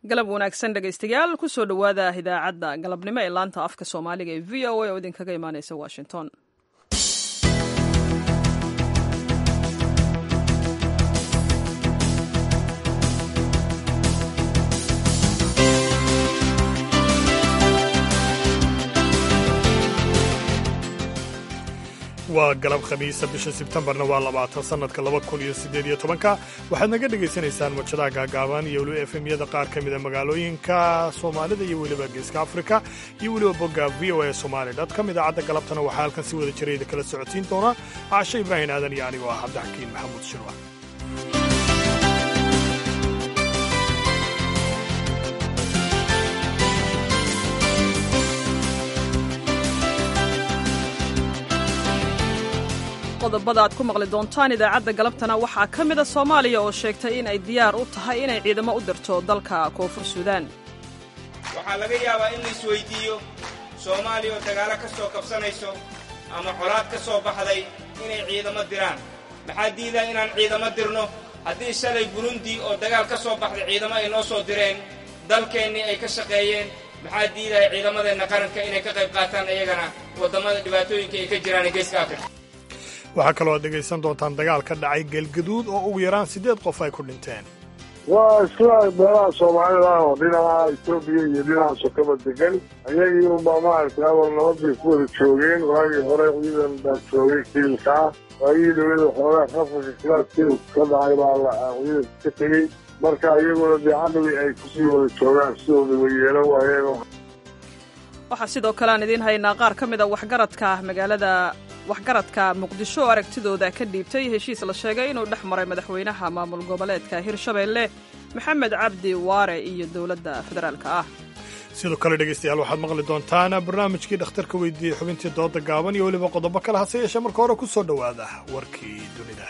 galab wanaagsan dhegaystayaal kusoo dhowaada idaacadda galabnimo ee laanta afka soomaaliga ee v o a oo idinkaga imaaneysa washington waa galab khamiisa bisha sebtembarna waa labaatan sannadka laba kun iyo siddeed iyo tobanka waxaad naga dhegaysanaysaan mujadaha gaagaaban iyo weliba efemyada qaar ka mida magaalooyinka soomaalida iyo weliba geeska afrika iyo weliba bogga v o a somali com idaacadda galabtana waxaa halkan si wada jirayda kala socodsiin doona caashe ibraahim aadan iyo anigoo ah cabdixakiin maxamuud shirwa qodobada aad ku maqli doontaan idaacadda galabtana waxaa ka mida soomaaliya oo sheegtay in ay diyaar u tahay inay ciidamo u dirto dalka koonfur suudaan waxaa laga yaabaa in la isweydiiyo soomaaliya oo dagaalo ka soo kabsanayso ama colaad ka soo baxday inay ciidamo diraan maxaa diidaa inaan ciidamo dirno haddii shalay burundi oo dagaal ka soo baxday ciidamo ay noo soo direen dalkeennii ay ka shaqeeyeen maxaa diidaya ciidamadeenna qaranka inay ka qayb qaataan iyagana waddammada dhibaatooyinka ay ka jiraan ee geeska afrika waxaa kaloo aad dhegaysan doontaan dagaal ka dhacay galgaduud oo ugu yaraan siddeed qof ay ku dhinteen waa isla meelaha soomaalida ah oo dhinaca etoobiya iyo dhinaca sokaba degan ayagii unbaa maaragtay awal nabadbay ku wada joogeen waagii hore ciidan baa joogay kiilka ah waagii dowlada xoogaa qafarka kilaaskeeda ka dhacay baa ciidanka ka tegey marka iyaguna dee cadawii ay kusii wada joogaan sidooda wayeelo waayeen waxaa sidoo kale aan idiin haynaa qaar ka mid a waxgaradka magaalada waxgaradka muqdisho oo aragtidooda ka dhiibtay heshiis la sheegay inuu dhex maray madaxweynaha maamul goboleedka hirshabeelle maxamed cabdi waare iyo dowladda federaalka ah sidoo kale dhegaystayaal waxaad maqli doontaan barnaamijkii dhakhtarka weydiiyey xubintii dooda gaaban iyo weliba qodobo kale hase yeeshee marka hore ku soo dhowaada warkii dunida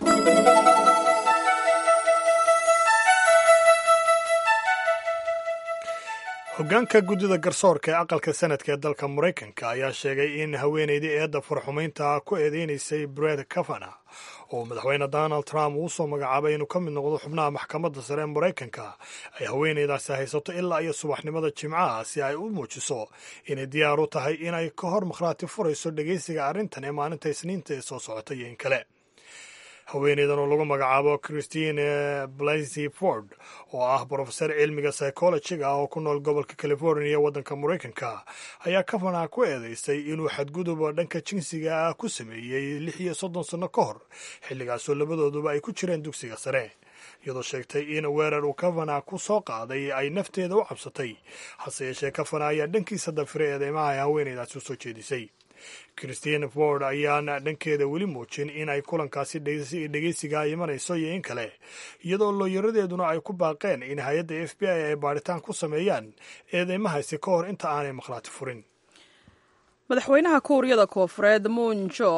hoggaanka guddida garsoorka ee aqalka sanadka ee dalka maraykanka ayaa sheegay in haweenaydii eedda farxumaynta ku eedeynaysay bred kavana oo madaxweyne donald trump uu soo magacaabay inuu ka mid noqdo xubnaha maxkamadda sare ee maraykanka ay haweenaydaasi haysato ilaa iyo subaxnimada jimcaha si ay u muujiso inay diyaar u tahay inay ka hor makhraati furayso dhegaysiga arrintan ee maalinta isniinta ee soo socota iyo in kale haweeneydan oo lagu magacaabo christine blasey ford oo ah brofesor cilmiga psychologiga ah oo ku nool gobolka california ee waddanka maraykanka ayaa kavanaha ku eedeysay inuu xadgudub dhanka jinsiga ah ku sameeyey lix iyo soddon sanno ka hor xilligaasoo labadooduba ay ku jireen dugsiga sare iyadoo sheegtay in weerar uu kavana ku soo qaaday ay nafteeda u cabsatay hase yeeshee kavana ayaa dhankiisa dafiray eedeymaha ay haweeneydaasi u soo jeedisay christine ford ayaana dhankeeda weli muujin in ay kulankaasi dhegeysigaa imanayso iyo in kale iyadoo looyaradeeduna ay ku baaqeen in hay-adda f b i ay baadhitaan ku sameeyaan eedeymahaasi ka hor inta aanay makhlaati furin madaxweynaha kuuriyada koofureed muunjo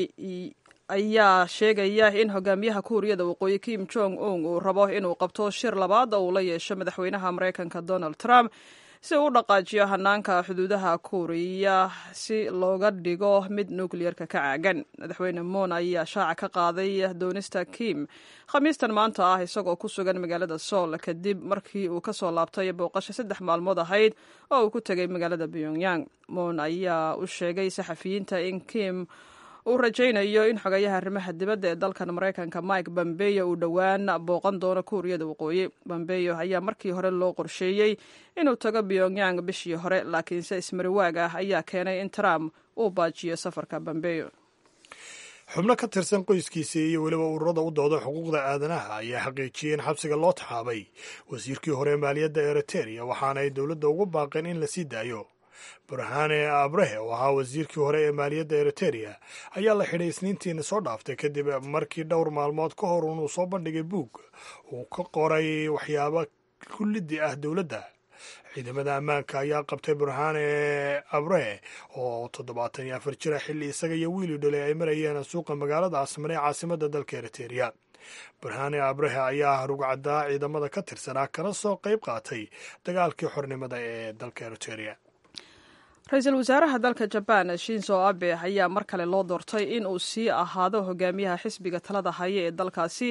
ayaa sheegaya in hogaamiyaha kuuriyada waqooyi kim jong un uu rabo inuu qabto shir labaad oo uu la yeesho madaxweynaha maraykanka donald trump si uu u dhaqaajiyo hanaanka xuduudaha kuuriya si looga dhigo mid nukliyerka ka caagan madaxweyne moon ayaa shaaca ka qaaday doonista kim khamiistan maanta ah isagoo ku sugan magaalada sool kadib markii uu kasoo laabtay booqasho saddex maalmood ahayd oo uu ku tegay magaalada pyongyang moon ayaa u sheegay saxafiyiinta in kim uu rajaynayo in xogayaha arrimaha dibadda ee dalkan maraykanka mike bambeyo uu dhowaan booqan doono kuuriyada waqooyi bambeyo ayaa markii hore loo qorsheeyey inuu tago pyongyang bishii hore laakiinse ismariwaag ah ayaa keenay in trump uu baajiyo safarka bambeyo xubno ka tirsan qoyskiisii iyo weliba ururada u dooda xuquuqda aadanaha ayaa xaqiijiyey in xabsiga loo taxaabay wasiirkii hore ee maaliyadda eriteria waxaana ay dowladda ugu baaqeen in la sii daayo burhane abrehe oo ahaa wasiirkii hore ee maaliyadda eriteria ayaa la xidhay isniintiina soo dhaaftay kadib markii dhowr maalmood ka hor unuu soo bandhigay buug uu ka qoray waxyaabo kulliddi ah dowladda ciidamada ammaanka ayaa qabtay burhane abrehe oo toddobaatan iyo afar jira xilli isaga iyo wiili dhalay ay marayeen suuqa magaalada asmane ee caasimadda dalka eriteria burhane abrehe ayaa rugcaddaa ciidamada ka tirsanaa kana soo qayb qaatay dagaalkii xornimada ee dalka eriteria ra-iisul wasaaraha dalka jabaan shinzo abe ayaa mar kale loo doortay in uu sii ahaado hogaamiyaha xisbiga talada haya ee dalkaasi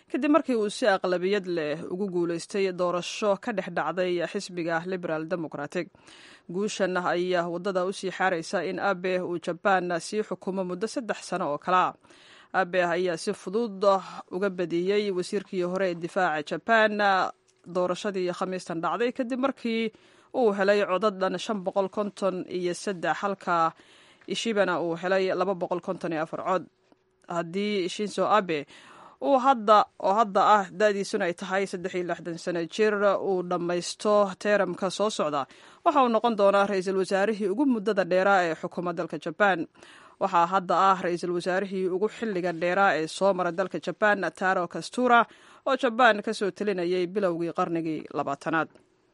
kadib markii uu si aqlabiyad leh ugu guulaystay doorasho ka dhex dhacday xisbiga liberal democratic guushan ayaa waddada usii xaaraysa in abe uu jabaan sii xukumo muddo saddex sano oo kale ah abe ayaa si fudud uga badiyey wasiirkii hore ee difaaca jabaan doorashadii khamiistan dhacday kadib markii uu helay codad dhan shan boqol konton iyo saddex halka ishibana uu helay laba boqol konton iyo afar cod haddii shinzo abe uu hadda oo hadda ah da-diisuna ay tahay saddex iyo lixdan sano jir uu dhammaysto teeramka soo socda waxa uu noqon doonaa ra-iisul wasaarihii ugu muddada dheeraa ee xukuma dalka jabaan waxaa hadda ah ra-iisul wasaarihii ugu xilliga dheeraa ee soo mara dalka jabaan taro kastura oo jabaan ka soo telinayay bilowgii qarnigii labaatanaad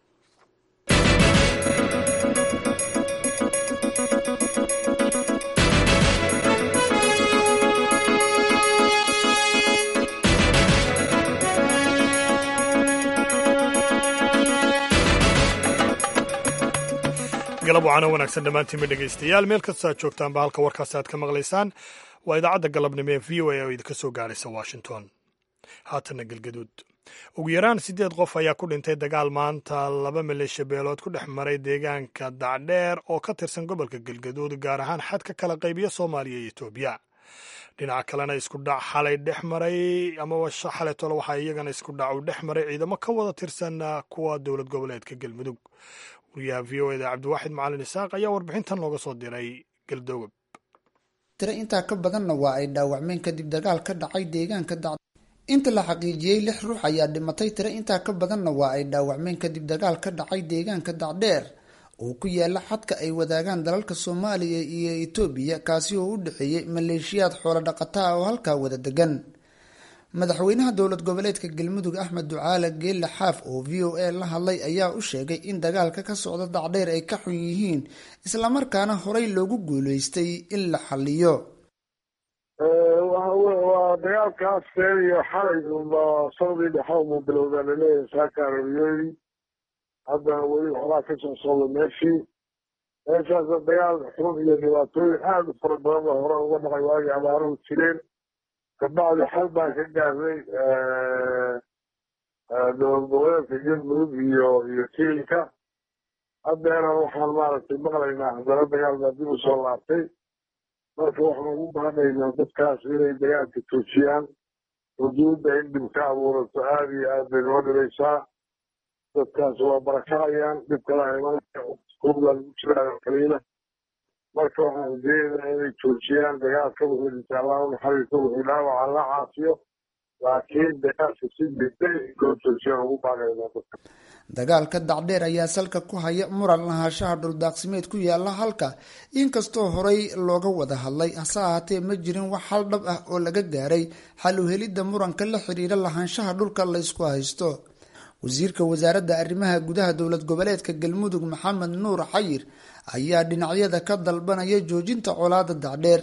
galab wacaano wanaagsan dhammaantiinba dhegaystayaal meel kastoo aad joogtaanba halka warkaasi aad ka maqlaysaan waa idaacadda galabnimo ee v o a oo idinka soo gaaraysa washington haatanna galgaduud ugu yaraan siddeed qof ayaa ku dhintay dagaal maanta laba maleeshiya beelood ku dhex maray deegaanka dacdheer oo ka tirsan gobolka galgaduud gaar ahaan xadka kala qaybiya soomaaliya iyo etoobiya dhinaca kalena isku dhac xalay dhex maray amaba xalay tole waxaa iyagana isku dhac uu dhex maray ciidamo ka wada tirsan kuwa dowlad goboleedka galmudug wariyaha v o eda cabdiwaaxid macalin isaaq ayaa warbixintan looga soo diray galdogob tiro intaa ka badanna waa ay dhaawacmeen kadib dagaal ka dhacay deegaanka dac inta la xaqiijiyey lix ruux ayaa dhimatay tiro intaa ka badanna waa ay dhaawacmeen kadib dagaal ka dhacay deegaanka dacdheer oo ku yaala xadka ay wadaagaan dalalka soomaaliya iyo etoobiya kaasi oo u dhexeeyey maleeshiyaad xoolo dhaqata ah oo halkaa wada degan madaxweynaha dowlad goboleedka galmudug axmed ducaale geelle xaaf oo v o a la hadlay ayaa u sheegay in dagaalka ka socda dacdheer ay ka xun yihiin islamarkaana horey loogu guuleystay in la xaliyo waa dagaalkaas iyo xalay unba sanadii dhexe uma bilowdaa laleeyahay saaka arabiyeedi haddana weli waxbaa ka soo socda meeshii meeshaasa dagaal xun iyo dhibaatooyin aada u fara badan ba hore uga dhacay waagii abaaruhu jireen kabacdi xal baan ka gaarnay dowlad goboleedka galmudug iyo iyo kiilka haddeena waxaan maaragtay maqlaynaa haddana dagaal baa dib u soo laabtay marka waxaan ugu baahanaynaa dadkaas inay dagaalka toojiyaan xuduudda in dhib ka abuurato aada iyo aad bay noo dhibaysaa dadkaas waa barakacayaan dhib kala imanaya kurbaa lagu jiraa kaliila marka waxaan rajeynaynaa inay joojiyaan dagaalka wuxuu dhinta allahu naxariiso wuxuu dhaawaca la caafiyo laakiin dagaalka si degdeg loo joojiyaan ugu baaqaynaa dadka dagaalka dacdheer ayaa salka ku haya muran lahaanshaha dhuldaaqsimeed ku yaala halka inkastoo horey looga wada hadlay hase ahaatee ma jirin wax hal dhab ah oo laga gaaray xal u helidda muranka la xiriira lahaanshaha dhulka laysku haysto wasiirka wasaaradda arrimaha gudaha dowlad goboleedka galmudug maxamed nuur xayir ayaa dhinacyada ka dalbanaya joojinta colaada dacdheer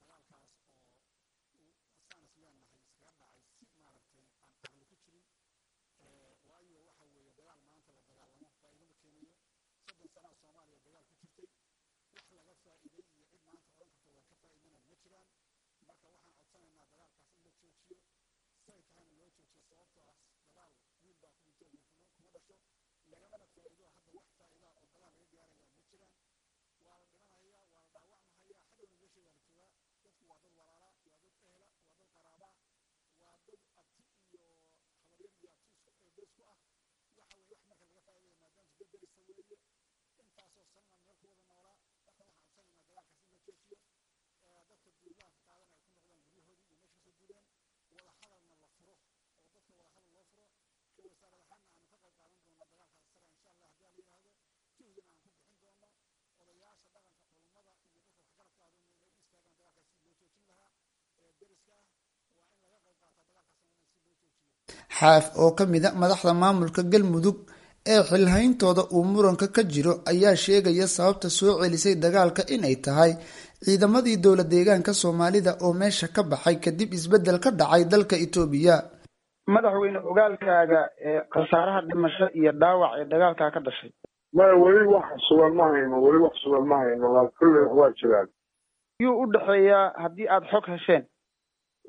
xaaf oo ka mid a madaxda maamulka galmudug ee xilhayntooda uu muranka ka jiro ayaa sheegaya sababta soo celisay dagaalka inay tahay ciidamadii dowla deegaanka soomaalida oo meesha ka baxay kadib isbeddel ka dhacay dalka etoobiya madaxweyne ogaalkaaga ee khasaaraha dhimasho iyo dhaawac ee dagaalkaa ka dhashay maya weli wax sugan ma hayno weli wax sugan ma hayno laa kulle waa jiraan yuu u dhexeeyaa haddii aada xog hesheen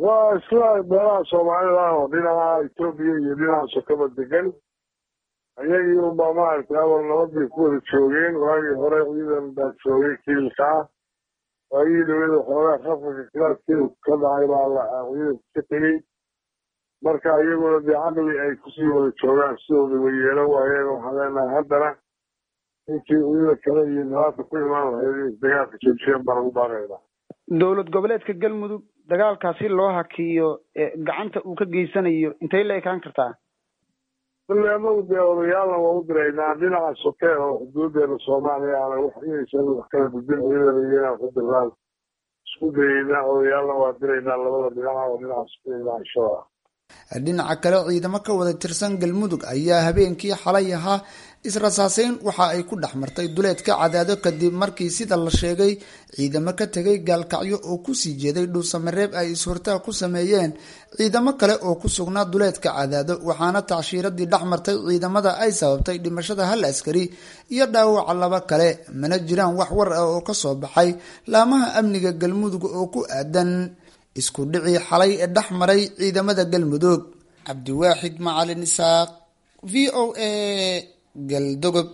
waa isla meelaha soomaalida oo dhinaca etoobiya iyo dhinaca sokaba degan ayagii unbaa maaragtay awal nabadbay ku wada joogeen waagii hore ciidan baa joogay kiilka ah waagii dhawada xoogaa khafka kilaaskeeda ka dhacay baa ciidanku ka tegey marka iyaguna dee caqli ay kusii wada joogaan sidooda wayeelo waayeen waxaan leenahay haddana inkii ciidan kale iyo nidaamka ku imaan lahayd inay dagaalka joojiyeen baa lagu baaqaynaa dowlad goboleedka galmudug dagaalkaasi loo hakiyo gacanta uu ka geysanayo intay la ekaan kartaa bale anagu dee odayaalna waa u diraynaa dhinaca soke oo xuduudeena soomaaliya aana wax inaysan wax kala gudbin ciidan iyo inaan ku dirnaan isku dayeynaa odayaalna waa diraynaa labada dhinaca oo dhinaca soke dhinaca shoo ah dhinaca kale ciidamo ka wada tirsan galmudug ayaa habeenkii xalay ahaa israsaaseyn waxa ay ku dhex martay duleedka cadaado kadib markii sida la sheegay ciidamo ka tegay gaalkacyo oo kusii jeeday dhuusamareeb ay is-hortaag ku sameeyeen ciidamo kale oo ku sugnaa duleedka cadaado waxaana tacshiiradii dhex martay ciidamada ay sababtay dhimashada hal askari iyo dhaawaca laba kale mana jiraan wax war ah oo kasoo baxay laamaha amniga galmudug oo ku aadan isku dhicii xalay ee dhex maray ciidamada galmudug cabdiwaaxid macalin isaaq v o a galdogob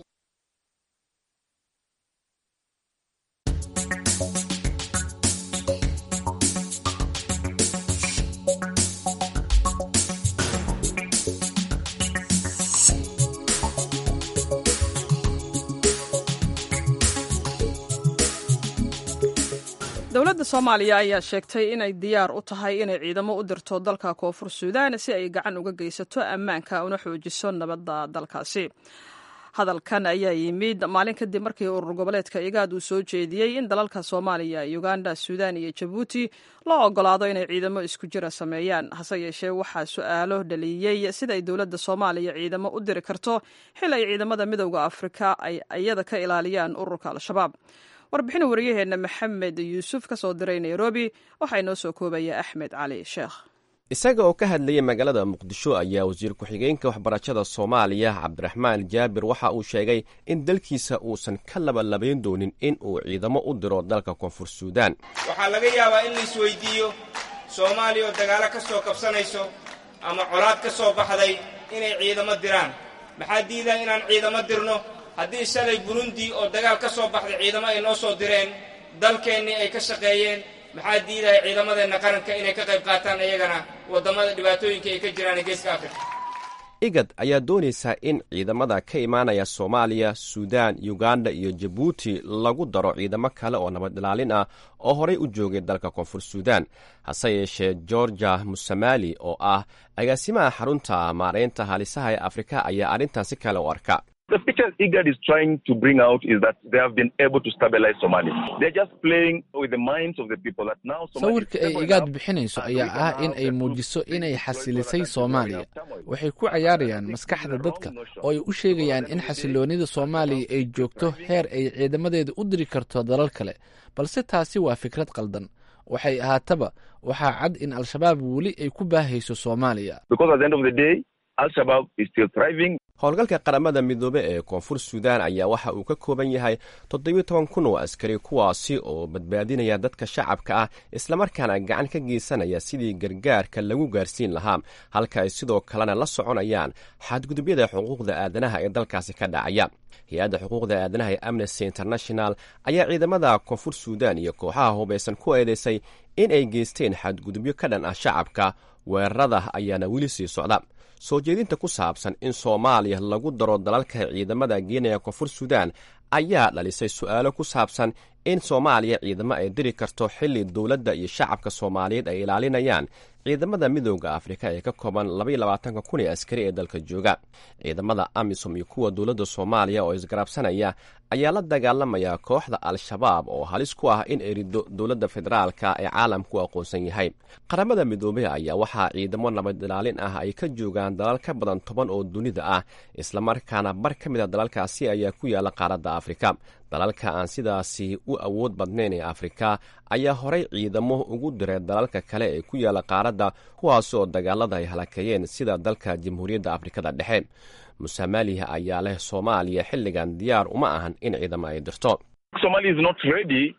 dowladda soomaaliya ayaa sheegtay inay diyaar u tahay inay ciidamo u dirto dalka koonfur suudaan si ay gacan uga geysato ammaanka una xoojiso nabadda dalkaasi hadalkan ayaa yimid maalin kadib markii urur goboleedka igaad uu soo jeediyey in dalalka soomaaliya uganda suudaan iyo jabuuti loo ogolaado inay ciidamo isku jira sameeyaan hase yeeshee waxaa su-aalo dhaliyey sida ay dowladda soomaaliya ciidamo u diri karto xil ay ciidamada midowda afrika ay iyada ka ilaaliyaan ururka al-shabaab warbixin wariyaheenna maxamed yuusuf ka soo diray nairobi waxaa inoo soo koobaya axmed cali sheekh isaga oo ka hadlayay magaalada muqdisho ayaa wasiir ku-xigeenka waxbarashada soomaaliya cabdiraxmaan jaabir waxa uu sheegay in dalkiisa uusan ka labalabayn doonin in uu ciidamo u diro dalka koonfur suudaan waxaa laga yaabaa in la isweydiiyo soomaaliya oo dagaalo ka soo kabsanayso ama colaad ka soo baxday inay ciidamo diraan maxaa diidaa inaan ciidamo dirno haddii shalay burundi oo dagaal ka soo baxday ciidamo ay noo soo direen dalkeennii ay ka shaqeeyeen maxaa diidaya ciidamadeenna qaranka inay ka qayb qaataan iyagana waddamada dhibaatooyinka ay ka jiraan ee geeska afrika igad ayaa doonaysaa in ciidamada ka imaanaya soomaaliya suudaan yuganda iyo jabuuti lagu daro ciidamo kale oo nabad ilaalin ah oo horey u joogay dalka koonfur suudaan hase yeeshee georgia musamali oo ah agaasimaha xarunta maaraynta halisaha ee afrika ayaa arrintan si kale u arka The picture IGAD is trying to bring out is that they have been able to stabilize Somalia. They're just playing with the minds of the people that now Somalia sawirka ay igaad bixinayso ayaa ah in ay muujiso inay xasilisay soomaaliya waxay ku cayaarayaan maskaxda dadka oo ay u sheegayaan in xasiloonida soomaaliya ay joogto heer ay ciidamadeeda u diri karto dalal kale balse taasi waa fikrad qaldan waxay ahaataba waxaa cad in al-shabaab weli ay ku baahayso soomaaliya because at the end of the day, Al-Shabaab is still thriving. howlgalka qaramada midoobe ee koonfur suudaan ayaa waxa uu ka kooban yahay toddobiyo toban kun oo askari kuwaasi oo badbaadinaya dadka shacabka ah islamarkaana gacan ka geysanaya sidii gargaarka lagu gaarsiin lahaa halka ay sidoo kalena la soconayaan xadgudubyada xuquuqda aadanaha ee dalkaasi ka dhacaya hay-adda xuquuqda aadanaha ee amnesty international ayaa ciidamada koonfur suudaan iyo kooxaha hubaysan ku eedeysay in ay geysteen xadgudubyo ka dhan ah shacabka weerarada ayaana weli sii socda soo jeedinta ku saabsan in soomaaliya lagu daro dalalka ciidamada geenaya koonfur suudaan ayaa dhalisay su-aalo ku saabsan in soomaaliya ciidamo ay diri karto xilli dowladda iyo shacabka soomaaliyeed ay ilaalinayaan ciidamada midooda afrika ee ka kooban labayolabaatanka kun ee askari ee dalka jooga ciidamada amisom iyo kuwa dowladda soomaaliya oo isgarabsanaya ayaa la dagaalamaya kooxda al-shabaab oo halis ku ah in erido dowladda federaalka ee caalamku u aqoonsan yahay qaramada midoobey ayaa waxaa ciidamo nabad ilaalin ah ay ka joogaan dalal ka badan toban oo dunida ah islamarkaana bar ka mid a dalalkaasi ayaa ku yaala qaaradda afrika dalalka aan sidaasi u awood badnayn ee afrika ayaa horay ciidamo ugu diray dalalka kale ee ku yaala qaaradda kuwaas oo dagaalada ay halakeeyeen sida dalka jamhuuriyadda afrikada dhexe musamaliha ayaa leh soomaaliya xilligan diyaar uma ahan in ciidamo ay dirto Somalia is not ready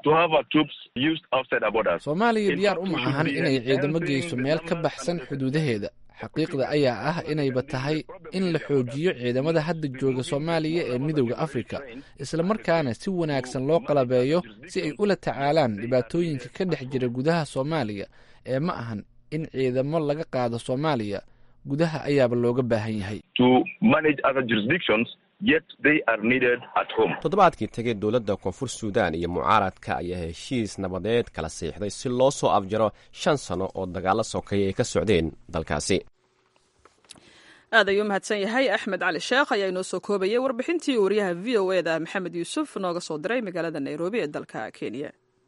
to have our troops used outside our borders. soomaaliya diyaar uma ahan inay ciidamo geyso meel ka baxsan xuduudaheeda xaqiiqda ayaa ah inayba tahay in la xoojiyo ciidamada hadda jooga soomaaliya ee midowda afrika islamarkaana si wanaagsan loo qalabeeyo si ay ula tacaalaan dhibaatooyinka ka dhex jira gudaha soomaaliya ee ma ahan in ciidamo laga qaado soomaaliya gudaha ayaaba looga baahan yahay to manage other jurisdictions, yet they are needed at home. toddobaadkii tegay dowladda koonfur suudaan iyo mucaaradka ayaa heshiis nabadeed kala siixday si loo soo afjaro shan sano oo dagaalo sokeeye ay ka socdeen dalkaasi aad ayuu mahadsan yahay axmed cali sheekh ayaa inoo soo koobayay warbixintii wariyaha v o e da maxamed yuusuf nooga soo diray magaalada nairobi ee dalka kenya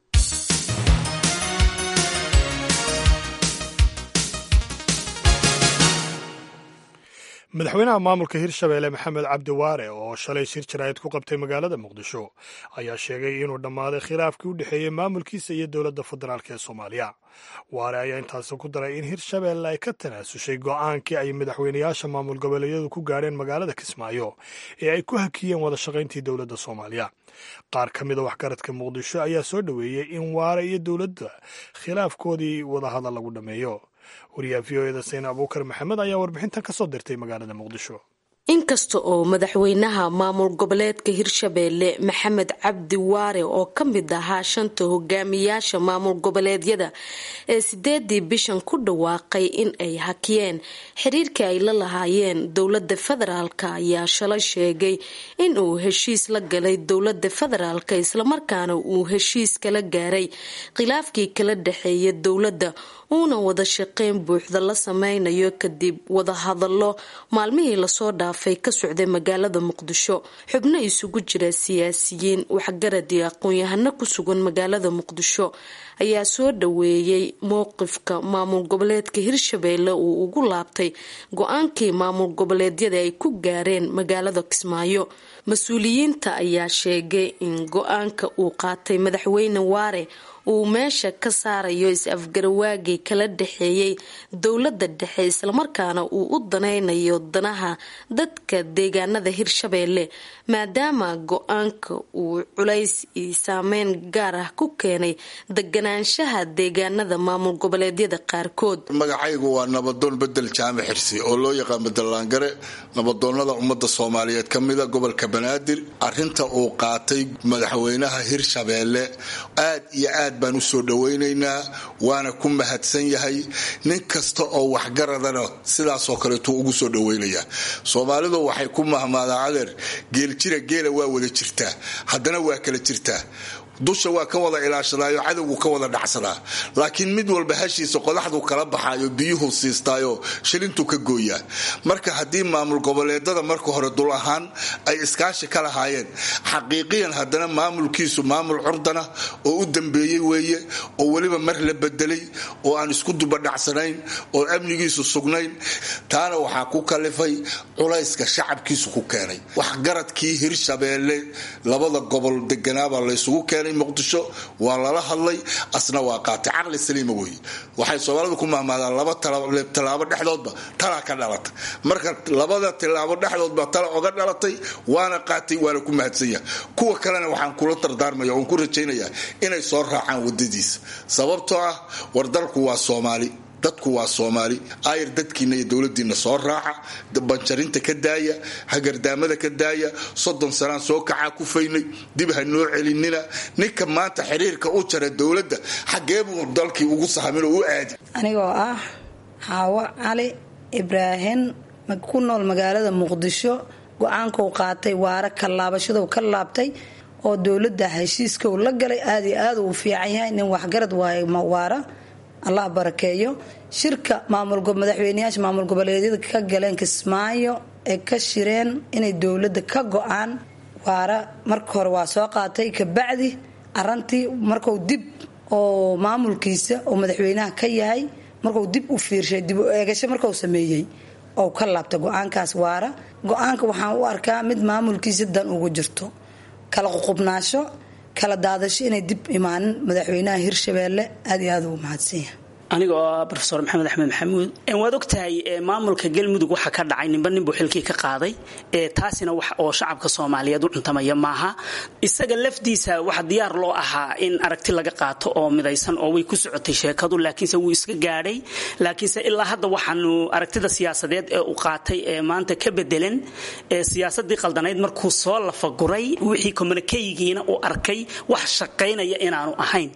madaxweynaha maamulka hirshabeelle maxamed cabdi waare oo shalay shir jaraa'id ku qabtay magaalada muqdisho ayaa sheegay inuu dhammaaday khilaafkii u dhexeeyey maamulkiisa iyo dowladda federaalk ee soomaaliya waare ayaa intaasi ku daray in hirshabeelle ay ka tanaasushay go'aankii ay madaxweynayaasha maamul goboleedyadu ku gaadheen magaalada kismaayo ee ay ku hakiyeen wada shaqayntii dowladda soomaaliya qaar ka mida waxgaradka muqdisho ayaa soo dhoweeyey in waare iyo dowladda khilaafkoodii wadahadal lagu dhammeeyo wariyaha v o eda sayn abuukar maxamed ayaa warbixintan ka soo dirtay magaalada muqdisho inkasta oo madaxweynaha maamul goboleedka hirshabeelle maxamed cabdi waare oo ka mid ahaa shanta hogaamiyaasha maamul goboleedyada ee sideedii bishan ku dhawaaqay in ay hakiyeen xiriirkii ay la lahaayeen dowlada federaalk ayaa shalay sheegay in uu heshiis la galay dowlada federaalk islamarkaana uu heshiis kala gaaray khilaafkii kala dhexeeya dowladda uuna wada shaqeyn buuxda la sameynayo kadib wadahadalo maalmihii lasoo dhaafay ka socday magaalada muqdisho xubno isugu jira siyaasiyiin waxgarad iyo aqoon-yahano ku sugan magaalada muqdisho ayaa soo dhaweeyey mowqifka maamul goboleedka hirshabeelle uu ugu laabtay go-aankii maamul goboleedyada ay ku gaareen magaalada kismaayo mas-uuliyiinta ayaa sheegay in go-aanka uu qaatay madaxweyne waare uu meesha ka saarayo is-afgarawaagii kala dhexeeyey dowlada dhexe islamarkaana uu u danaynayo danaha dadka deegaanada hirshabeelle maadaama go-aanka uu culays iyo saameyn gaar ah ku keenay deganaanshaha deegaanada maamul goboleedyada qaarkood magacaygu waa nabadoon bedel jaamac xirsi oo loo yaqaan bedelaangare nabadoonada ummada soomaaliyeed ka mida gobolka banaadir arinta uu qaatay madaxweynaha hirshabeelle aad iyo aad baan usoo dhawaynaynaa waana ku mahadsan yahay nin kasta oo waxgaradana sidaasoo kaleetuu ugu soo dhawaynayaa soomaalidu waxay ku mahmaadaa adeer geeljira geela waa wada jirtaa haddana waa kala jirtaa dusha waa ka wada ilaashadaayo cadowgu ka wada dhacsadaa laakiin mid walba hashiisa qodaxdu kala baxaayo biyuhu siistaayo shilintu ka gooyaa marka haddii maamul goboleedada marka hore dul ahaan ay iskaashi ka lahaayeen xaqiiqiyan haddana maamulkiisu maamul curdana oo u dambeeyey weeye oo weliba mar la bedelay oo aan isku dubadhacsanayn oo amnigiisu sugnayn taana waxaa ku kalifay culayska shacabkiisu ku keenay waxgaradkii hirshabeelle labada gobol deganaaba laysugu keenay muqdisho waa lala hadlay asna waa qaatay caqli saliima weeye waxay soomaalidu ku mahmaadaan laba tallaabo dhexdoodba talaa ka dhalata marka labada tillaabo dhexdoodba tala oga dhalatay waana qaatay waana ku mahadsanya kuwa kalena waxaan kula dardaarmaya oon ku rajaynaya inay soo raacaan wadadiisa sababtoo ah war dalku waa soomaali dadku waa soomaali ayr dadkiina iyo dowladiina soo raaca banjarinta ka daaya hagardaamada ka daaya soddon sanaan soo kacaa ku faynay dib ha noo celinina ninka maanta xiriirka u jara dowladda xageebuu dalkii ugu sahmin oo u aadi anigoo ah xaawo cali ibraahim ku nool magaalada muqdisho go-aankau qaatay waare ka laabashadau ka laabtay oo dowladda heshiiskau la galay aad iyo aad uu fiican yahay nin waxgarad waaye waara allah barakeeyo shirka madaxweyneyaasha maamul goboleedyada ka galeen kismaayo ee ka shireen inay dowladda ka go-aan waara marka hore waa soo qaatay kabacdi arantii marku dib oo maamulkiisa oo madaxweynaha ka yahay marku dib u fiirshay dib u eegasho marku sameeyey oo ka laabta go-aankaas waara go-aanka waxaan u arkaa mid maamulkiisa dan ugu jirto kala ququbnaasho kala daadasho inay dib imaanin madaxweynaha hirshabeelle aad iyo aad ugu mahadsanya aniga oo ah rofesor maxamed axmed maxamuud waad ogtahay maamulka galmudug waxa ka dhacay ninba ninbuu xilkii ka qaaday taasina wax oo shacabka soomaaliyeed u cuntamaya maaha isaga lafdiisa waxa diyaar loo ahaa in aragti laga qaato oo midaysan oo way ku socotay sheekadu laakiinse wuu iska gaadhay laakiinse ilaa hadda waxaanu aragtida siyaasadeed ee u qaatay ee maanta ka bedelan siyaasadii qaldanayd markuu soo lafaguray wixii communikeygiina uu arkay wax shaqaynaya inaanu ahayn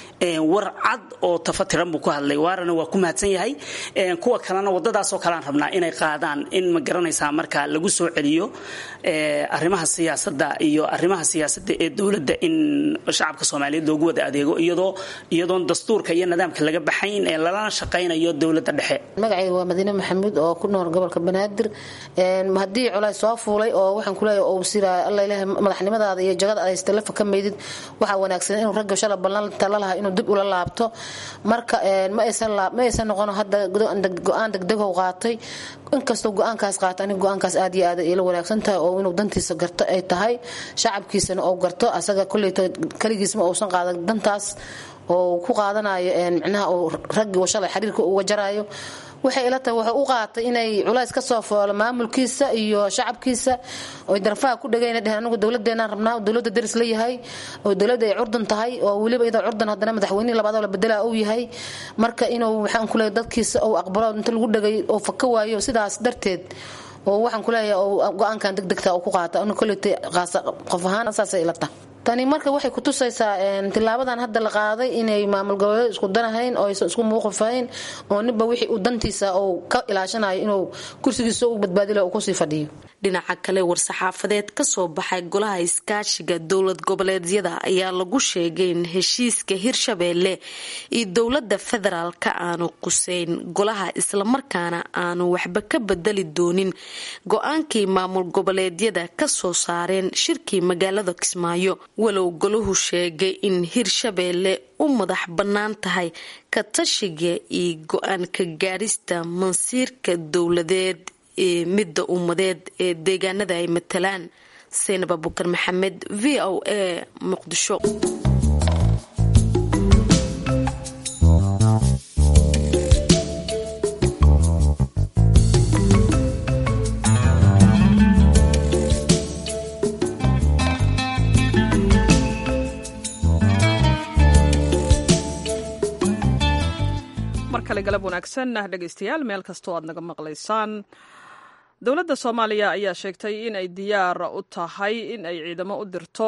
war cad oo tafatiran buu ku hadlay waarana waa ku mahadsan yahay kuwa kalena wadadaasoo kalean rabnaa inay qaadaan in ma garanaysaa marka lagu soo celiyo arrimaha siyaasada iyo arrimaha siyaasada ee dowladda in shacabka soomaaliyeed loogu wada adeego iyadoo iyadoon dastuurka iyo nidaamka laga baxayn ee lalana shaqaynayo dowladda dhexe magacayga waa madiine maxamuud oo ku nool gobolka banaadir haddii colays soo fuulay oo waxaan kuleeyahay oo siraa alla ilaahay madaxnimadaada iyo jagada aad telefa ka meydid waxaa wanaagsan inuu ragga shala ballan tala lahaa inuu dib ula laabto marka ma aysan noqon hadda go-aan degdegow qaatay inkastoo go-aankaas qaata aniga go-aankaas aad iyo aad ila wanaagsan tahay oo inuu dantiisa garto ay tahay shacabkiisana ou garto asaga koleyto keligiisma uusan qaadan dantaas oo ku qaadanayo micnaha uu raggii shalay xiriirka uga jaraayo waxay ila tahay wuxuu u qaatay inay culays ka soo foolo maamulkiisa iyo shacabkiisa oy darfaha ku dhagayna dheheen anigu dowladeenaan rabnaa dowladda daris la yahay oo dowladda ay curdan tahay oo weliba iyadoo curdan haddana madaxweynihii labaadoo la bedelaa uu yahay marka inuu waxaan ku leeyahay dadkiisa uu aqbalo inta lagu dhagay oo faka waayo sidaas darteed oo waxaan ku leeyahay oo go-aankan degdegta uu ku qaata anigu kolleytay qof ahaan saasay ila tahay tani marka waxay kutusaysaa tilaabadan hadda la qaaday inay maamul goboleed isku danahayn oo aysan isku muuqifahayn oo ninba wixii uu dantiisa uu ka ilaashanayo inuu kursigiisa u badbaadilo uu kusii fadhiyo dhinaca kale war-saxaafadeed ka soo baxay golaha iskaashiga dowlad goboleedyada ayaa lagu sheegay in heshiiska hirshabeelle iyo dowladda federaalka aanu quseyn golaha islamarkaana aanu waxba ka bedeli doonin go-aankii maamul goboleedyada kasoo saareen shirkii magaalada kismaayo walow golahu sheegay in hirshabeelle u madax bannaan tahay ka tashiga iyo go-aan ka gaadhista mansiirka dowladeed ee midda ummadeed ee deegaanada ay matalaan saynab abukar maxamed v o a muqdisho mar kale galab wanaagsan dhegaystayaal meel kastoo aad naga maqlaysaan dowladda soomaaliya ayaa sheegtay in ay diyaar u tahay in ay ciidamo u dirto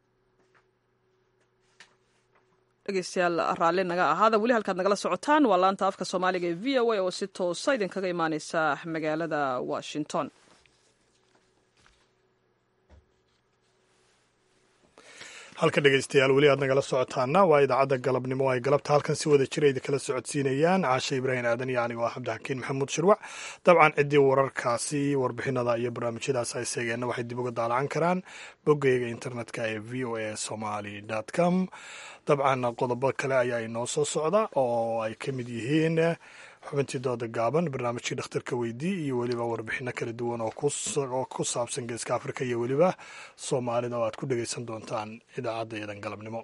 dhegeystayaal raalli naga ahaada weli halkaad nagala socotaan waa laanta afka soomaaliga ee v o a oo si toosa idinkaga imaaneysa magaalada washington halka dhegeystayaal weli aad nagala socotaana waa idaacadda galabnimo ay galabta halkan si wada jira idinkala socodsiinayaan caashe ibraahim aadan iyo anigo ah cabdixakiin maxamuud shirwac dabcan ciddii wararkaasi warbixinada iyo barnaamijyadaas ay seegeenna waxay dib uga daalacan karaan boggeyga internetka ee v o a somaly com dabcan qodobo kale ayaa inoo soo socda oo ay ka mid yihiin xubintii dooda gaaban barnaamijkii dhakhtarka weydii iyo weliba warbixino kala duwan oo ku saabsan geeska afrika iyo weliba soomaalida oo aad ku dhegeysan doontaan idaacadda iyadan galabnimo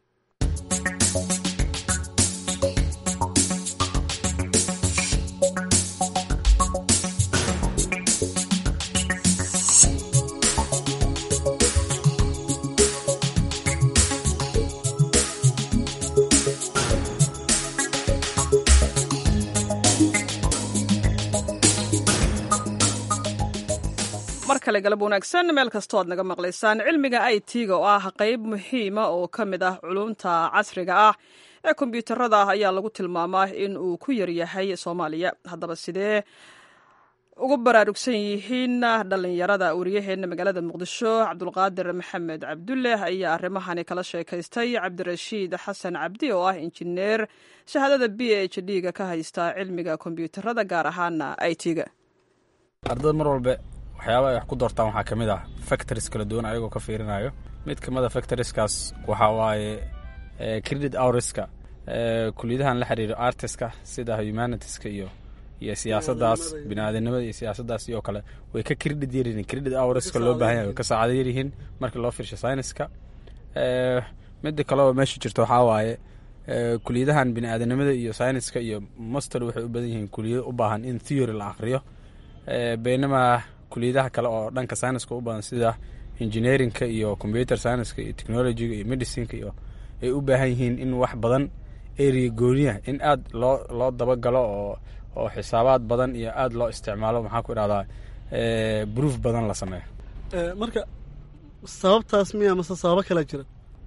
mar kale galab wanaagsan meel kastoo aad naga maqlaysaan cilmiga i t-ga oo ah qeyb muhiima oo ka mid ah culumta casriga ah ee kombyuutarada ah ayaa lagu tilmaamaa in uu ku yaryahay soomaaliya haddaba sidee ugu baraarugsan yihiin dhallinyarada wariyaheenna magaalada muqdisho cabdulqaadir maxamed cabdulle ayaa arrimahani kala sheekaystay cabdirashiid xasan cabdi oo ah injineer shahaadada b h d ga ka haysta cilmiga kombyuutarada gaar ahaana i t-ga ardada mar walbe waxyaaba ay wax ku doortaan waxaa ka mid ah factories kala duwan ayagoo ka fiirinayo mid ka mid a factorieskaas waxaa waaye credit hourska kuliyadahan la xiriiro artiska sida humanitiska iyo iyo siyaasaddaas biniaadanimada iyo siyaasaddaas iyo kale way ka credit yaryihiin credit hourska loo baahan yahay way ka saacado yaryihiin marka loo fiirsho scienceska midda kale oo meesha jirto waxaa waaye kuliyadahan bini-aadanimada iyo syniska iyo master waxay u badan yihiin kuliyado u baahan in theory la akhriyo baynamaa kuliyadaha kale oo dhanka syniska u badan sida engineerinka iyo computer scienska iyo technologyga iyo medicineka iyo ay u baahan yihiin in wax badan area gooniya in aad loo loo dabagalo oo oo xisaabaad badan iyo aada loo isticmaalo maxaa ku idhahdaa proof badan la sameeyo marka sababtaas miya mase sababo kala jira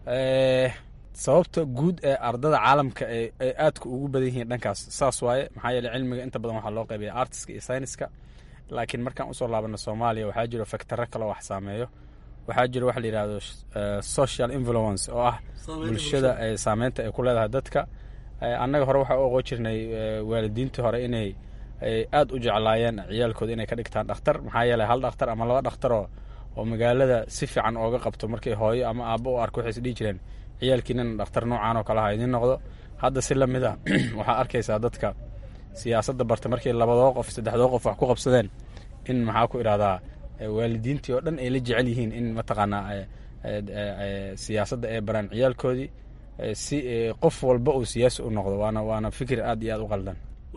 sababta guud ee ardada caalamka ay aadka ugu badan yihiin dhankaas saas waaye maxaa yeele cilmiga inta badan waxaa loo qaybiya artiska iyo syniska laakiin markaan usoo laabano soomaaliya waxaa jiro factaro kaloo wax saameeyo waxaa jiro waxa la yidhahdo social influence oo ah bulshada saameynta ay ku leedahay dadka annaga hore waxaa u oqon jirnay waalidiintii hore inay aada u jeclaayeen ciyaalkooda inay ka dhigtaan dhakhtar maxaa yeeley hal dhakhtar ama laba dhakhtaroo oo magaalada si fiican ooga qabto markay hooyo ama aabbo u arko waxay is dhihi jireen ciyaalkiinana dhakhtar noocaan oo kale ha idiin noqdo hadda si lamid a waxaa arkaysaa dadka siyaasadda barta markay labadoo qof saddexdoo qof wax ku qabsadeen in maxaa ku idhahdaa waalidiintii oo dhan ay la jecel yihiin in mataqaanaa siyaasadda ay baraan ciyaalkoodii si qof walba uu siyaasi u noqdo waana waana fikir aad iyo aad u qaldan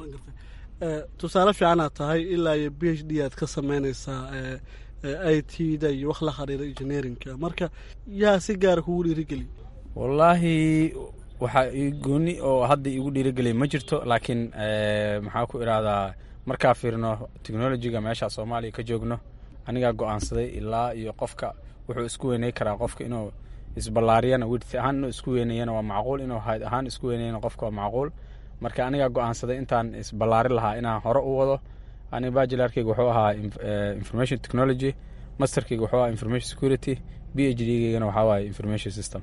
tusaale fiicanaad tahay ilaa iyo b h d aad ka sameynaysaa i t da iyo wax la xiriira engineerinka marka yaa si gaara kugu dhiirigeliy wallaahi waxaa ii gooni oo hadda iigu dhiirigeliya ma jirto laakiin maxaa ku idhahdaa markaa fiirno technologyga meesha soomaaliya ka joogno anigaa go-aansaday ilaa iyo qofka wuxuu isku weyney karaa qofka inuu isballaariyana width ahaan inuu isku weynayana waa macquul inuu hayd ahaan isku weynayana qofka waa macquul marka anigaa go-aansaday intaan isballaari lahaa inaan hore u wado aniga bajilarkeyga wuxuu ahaa information technology masterkeyga wuxuu ahaa information security b h d geygana waxaa waaye information system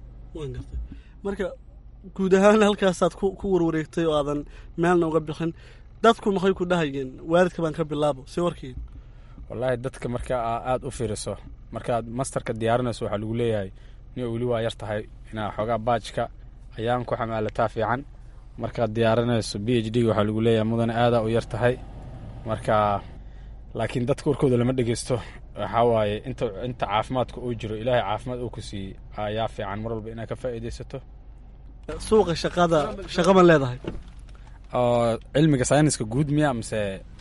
marka guud ahaan halkaasaad ku warwareegtay oo aadan meelna uga bixin dadku maxay ku dhahayeen waalidka baan ka bilaabo si warkii wallaahi dadka marka aada u fiiriso markaad masterka diyaarinayso waxaa lagu leeyahay nin weli waa yar tahay inaa xoogaa baajka ayaan ku xamaalataa fiican markaad diyaarinayso b h d waxaa lagu leeyahay mudane aadaa u yar tahay marka laakiin dadka warkooda lama dhegeysto waxaa waaye inta inta caafimaadka uu jiro ilaahay caafimaad uu ku siiyey ayaa fiican mar walba inaad ka faa'iidaysato suuqa shaqada shaqa ma leedahay oo cilmiga sayniska guud miya mise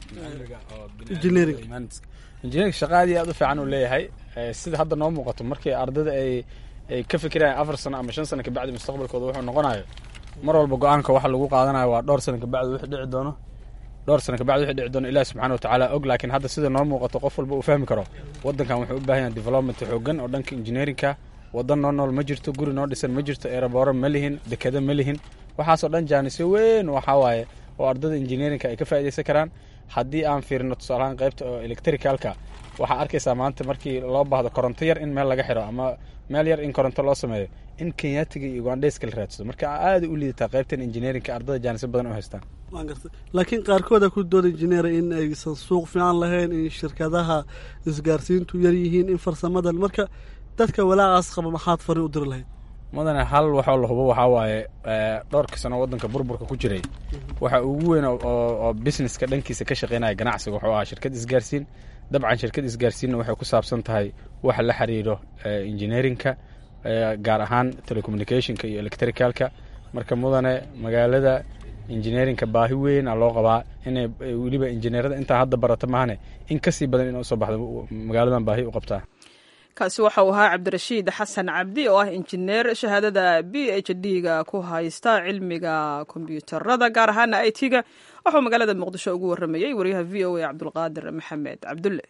engineering engineering shaqa aad iyo aad u fiican uu leeyahay sida hadda noo muuqato markii ardada ay ay ka fikirayaan afar sano ama shan sano kabacdi mustaqbalkooda wuxuu noqonayo mar walba go-aanka waxa lagu qaadanayo waa dhowr sano kabacdi wixii dhici doono dhowr sano kabacdi wixii dhici doono ilahi subxana watacaala og laakiin hadda sida noo muuqato qof walba uu fahmi karo waddankan wuxuu u baahan yahay development xoogan oo dhanka engineeringka waddan noo nool ma jirto guri noo dhisan ma jirto eerabooro ma lihin dekado ma lihin waxaasoo dhan jaanisyo weyn waxaa waaye oo ardada engineeringka ay ka faa'iidaysan karaan haddii aan fiirino tusaalahaan qaybta oo electricalka waxaa arkaysaa maanta markii loo baahdo koronto yar in meel laga xiro ama meel yar in koronto loo sameeyo in kenyatiga iyo ugandheyska la raadsado marka aada u liidataa qaybtan engineeringka ardada jaanisyo badan u haystaan waan gartay laakiin qaarkooda ku dooda injineera in aysan suuq fiican lahayn in shirkadaha isgaarsiintu yar yihiin in farsamadan marka dadka walaacaas qaba maxaad fari u diri lahayd mudane hal waxoo la hubo waxaa waaye dhowrka sano waddanka burburka ku jiray waxa ugu weyn oo businesska dhankiisa ka shaqeynaya ganacsiga wuxuu ahaa shirkad isgaarsiin dabcan shirkad isgaarsiinna waxay ku saabsan tahay waxa la xiriiro engineeringka gaar ahaan telecommunicationka iyo electricalka marka mudane magaalada engineeringka baahi weyn a loo qabaa inay weliba injineerada intaa hadda barata maahane in kasii badan ina usoo baxdo magaaladan baahi u qabtaa kaasi waxa uu ahaa cabdirashiid xasan cabdi oo ah injineer shahaadada b h d ga ku haysta cilmiga kombyuutarada gaar ahaana i t ga waxuu magaalada muqdisho ugu waramayey waryaha v o a cabdulqaadir maxamed cabdulle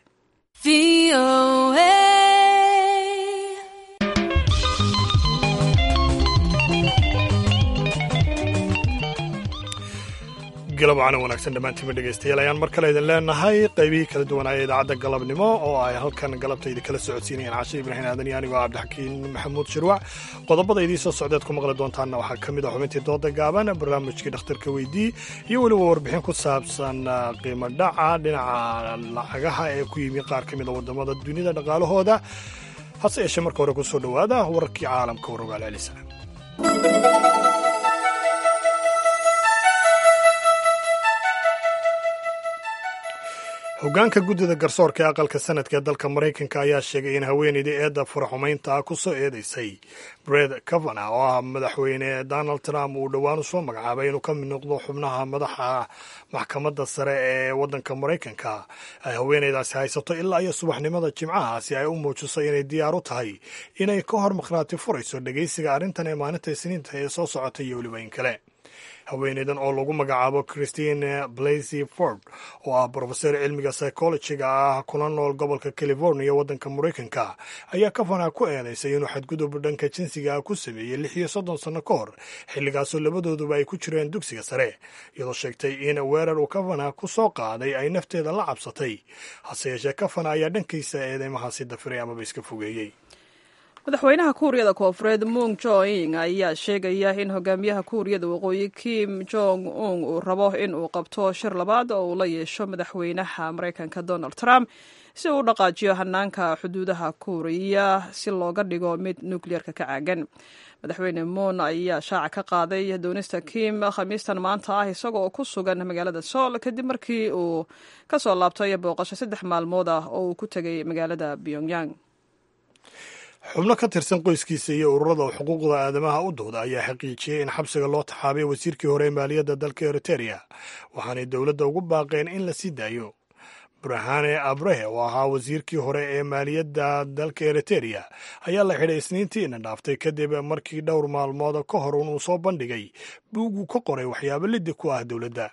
galabcana wanaagsan dhammaantiinba dhegaystayaal ayaan mar kale idin leenahay qaybihii kala duwanaaya idaacadda galabnimo oo ay halkan galabtayda kala socodsiinayaan cashe ibraahim aadan iyo anigoo cabdixakiin maxamuud shirwac qodobada idiin soo socdeed ku maqli doontaanna waxaa ka mid ah xubintii dooda gaaban barnaamijkii dhakhtarka weydii iyo weliba warbixin ku saabsan qiimo dhaca dhinaca lacagaha ee ku yimi qaar ka mid a waddamada dunida dhaqaalahooda hase yeeshee marka hore ku soo dhowaada wararkii caalamka warogaal celisa hoggaanka guddida garsoorka ee aqalka sanadka ee dalka maraykanka ayaa sheegay in haweeneydii eedda faraxumaynta ah ku soo eedeysay bred cavana oo ah madaxweyne donald trump uu dhowaan u soo magacaabay inuu ka mid noqdo xubnaha madaxa maxkamadda sare ee waddanka maraykanka ay haweeneydaasi haysato ilaa iyo subaxnimada jimcaha si ay u muujiso inay diyaar u tahay inay ka hor makhraati furayso dhegeysiga arrintan ee maalinta isniinta ee soo socota iyo weliba in kale haweeneydan oo lagu magacaabo christine blasey ford oo ah brofesor cilmiga psychologiga ah kuna nool gobolka california waddanka maraykanka ayaa kavana ku eedeysay inuu xadgudub dhanka jinsiga ah ku sameeyey lix iyo soddon sanno ka hor xilligaasoo labadooduba ay ku jireen dugsiga sare iyadoo sheegtay in weerar uu kavana ku soo qaaday ay nafteeda la cabsatay hase yeeshee kavana ayaa dhankiisa eedeymahaasi dafiray amaba iska fogeeyey madaxweynaha kuuriyada koofureed mung joing ayaa sheegaya in hogaamiyaha kuuriyada waqooyi kim jong un uu rabo in uu qabto shir labaad oo uu la yeesho madaxweynaha maraykanka donald trump si uu u dhaqaajiyo hanaanka xuduudaha kuuriya si looga dhigo mid nukliyeerka ka caagan madaxweyne moon ayaa shaaca ka qaaday doonista kim khamiistan maanta ah isagoo ku sugan magaalada sool kadib markii uu ka soo laabtay booqasho saddex maalmood ah oo uu ku tegay magaalada pyongyang xubno ka tirsan qoyskiisa iyo ururada xuquuqda aadamaha u dooda ayaa xaqiijiyey in xabsiga loo taxaabay wasiirkii hore ee maaliyadda dalka eritereya waxaanay dowladda ugu baaqeen in la sii daayo burhane abrehe oo ahaa wasiirkii hore ee maaliyadda dalka eritereya ayaa la xidhay isniintiina dhaaftay kadib markii dhowr maalmood ka hor inuu soo bandhigay buuguu ka qoray waxyaabo liddi ku ah dowladda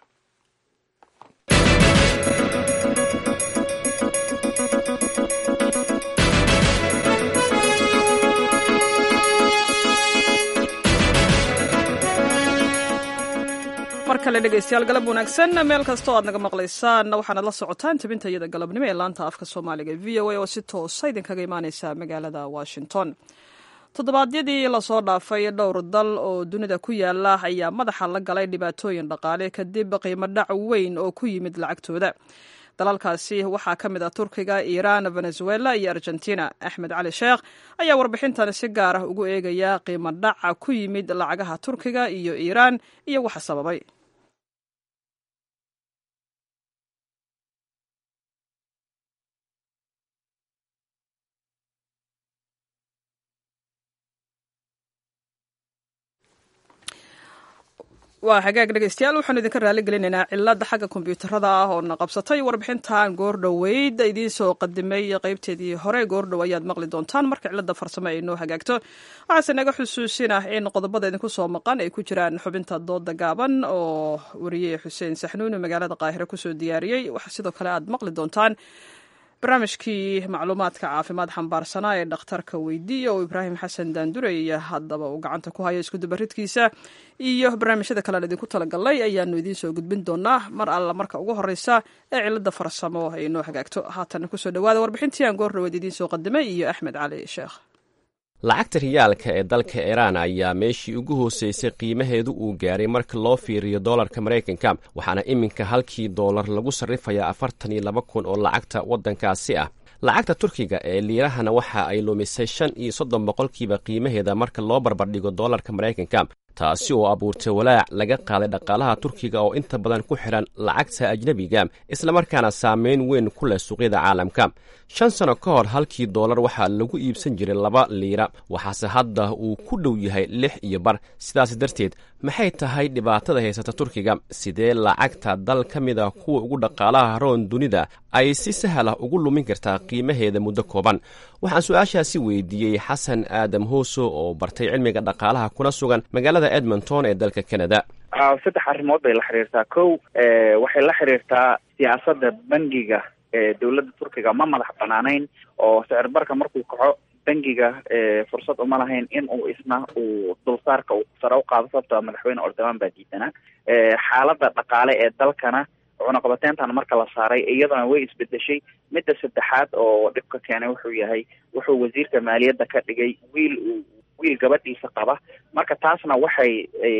mar kale dhegeystayaal galab wanaagsan meel kasta oo aad naga maqlaysaan waxaanad la socotaan tabinta iyada galabnimo ee laanta afka soomaaliga v o a oo si toosa idinkaga imaaneysa magaalada washington toddobaadyadii lasoo dhaafay dhowr dal oo dunida ku yaala ayaa madaxa la galay dhibaatooyin dhaqaale kadib qiimo dhac weyn oo ku yimid lacagtooda dalalkaasi waxaa ka mid ah turkiga iiraan venezuela iyo argentina axmed cali sheekh ayaa warbixintan si gaar ah ugu eegaya qiimo dhaca ku yimid lacagaha turkiga iyo iiraan iyo waxa sababay waa hagaag dhegeystayaal waxaanu idinka raali gelinaynaa cilada xagga kombyuutarada ah oo na qabsatay warbixintan goordhoweyd idiin soo qadimay qeybteedii hore goordhow ayaad maqli doontaan marka cilada farsamo ay noo hagaagto waxaase naga xusuusin ah in qodobada idinku soo maqan ay ku jiraan xubinta dooda gaaban oo wariye xuseen saxnuuni magaalada qaahire kusoo diyaariyey waxa sidoo kale aad maqli doontaan barnaamijkii macluumaadka caafimaad xambaarsanaa ee dhakhtarka weydiiya oo ibraahim xasan daandurey haddaba uu gacanta ku hayo iskudubaridkiisa iyo barnaamijyada kalean idinku talagalnay ayaanu idiin soo gudbin doonaa mar alla marka ugu horeysa ee cilada farsamo ay noo hagaagto haatan kusoo dhawaada warbixintii aan goordhaweed idiin soo qadimay iyo axmed cali sheekh lacagta riyaalka ee dalka iiraan ayaa meeshii ugu hooseysay qiimaheedu uu gaaray marka loo fiiriyo doolarka maraykanka waxaana iminka halkii doolar lagu sarrifayaa afartan iyo laba kun oo lacagta waddankaasi ah lacagta turkiga ee liirahana waxa ay lumisay shan iyo soddon boqolkiiba qiimaheeda marka loo barbardhigo doolarka maraykanka taasi oo abuurtay walaac laga qaaday dhaqaalaha turkiga oo inta badan ku xidhan lacagta ajnebiga islamarkaana saameyn weyn ku leh suuqyada caalamka shan sano ka hor halkii doolar waxaa lagu iibsan jiray laba liira waxaase hadda uu ku dhow yahay lix iyo bar sidaas darteed maxay tahay dhibaatada haysata turkiga sidee lacagta dal ka mid a kuwa ugu dhaqaalaha roon dunida ay si sahal ah ugu lumin kartaa qiimaheeda muddo kooban waxaan su-aashaasi weydiiyey xasan aadam hooso oo bartay cilmiga dhaqaalaha kuna sugan magaalada edmonton ee dalka canada saddex arrimood bay la xiriirtaa kow waxay la xiriirtaa siyaasadda bangiga ee dowladda turkiga ma madax banaanayn oo sicir barka markuu kaco bangiga fursad uma lahayn in uu isna uu dulsaarka uu sare u qaado sababtoo madaxweyne ordoman baa diidanaa xaaladda dhaqaale ee dalkana cunaqabateentan marka la saaray iyadana way isbedeshay midda saddexaad oo dhibka keenay wuxuu yahay wuxuu wasiirka maaliyadda ka dhigay wiil uu wiil gabadhiisa qaba marka taasna waxay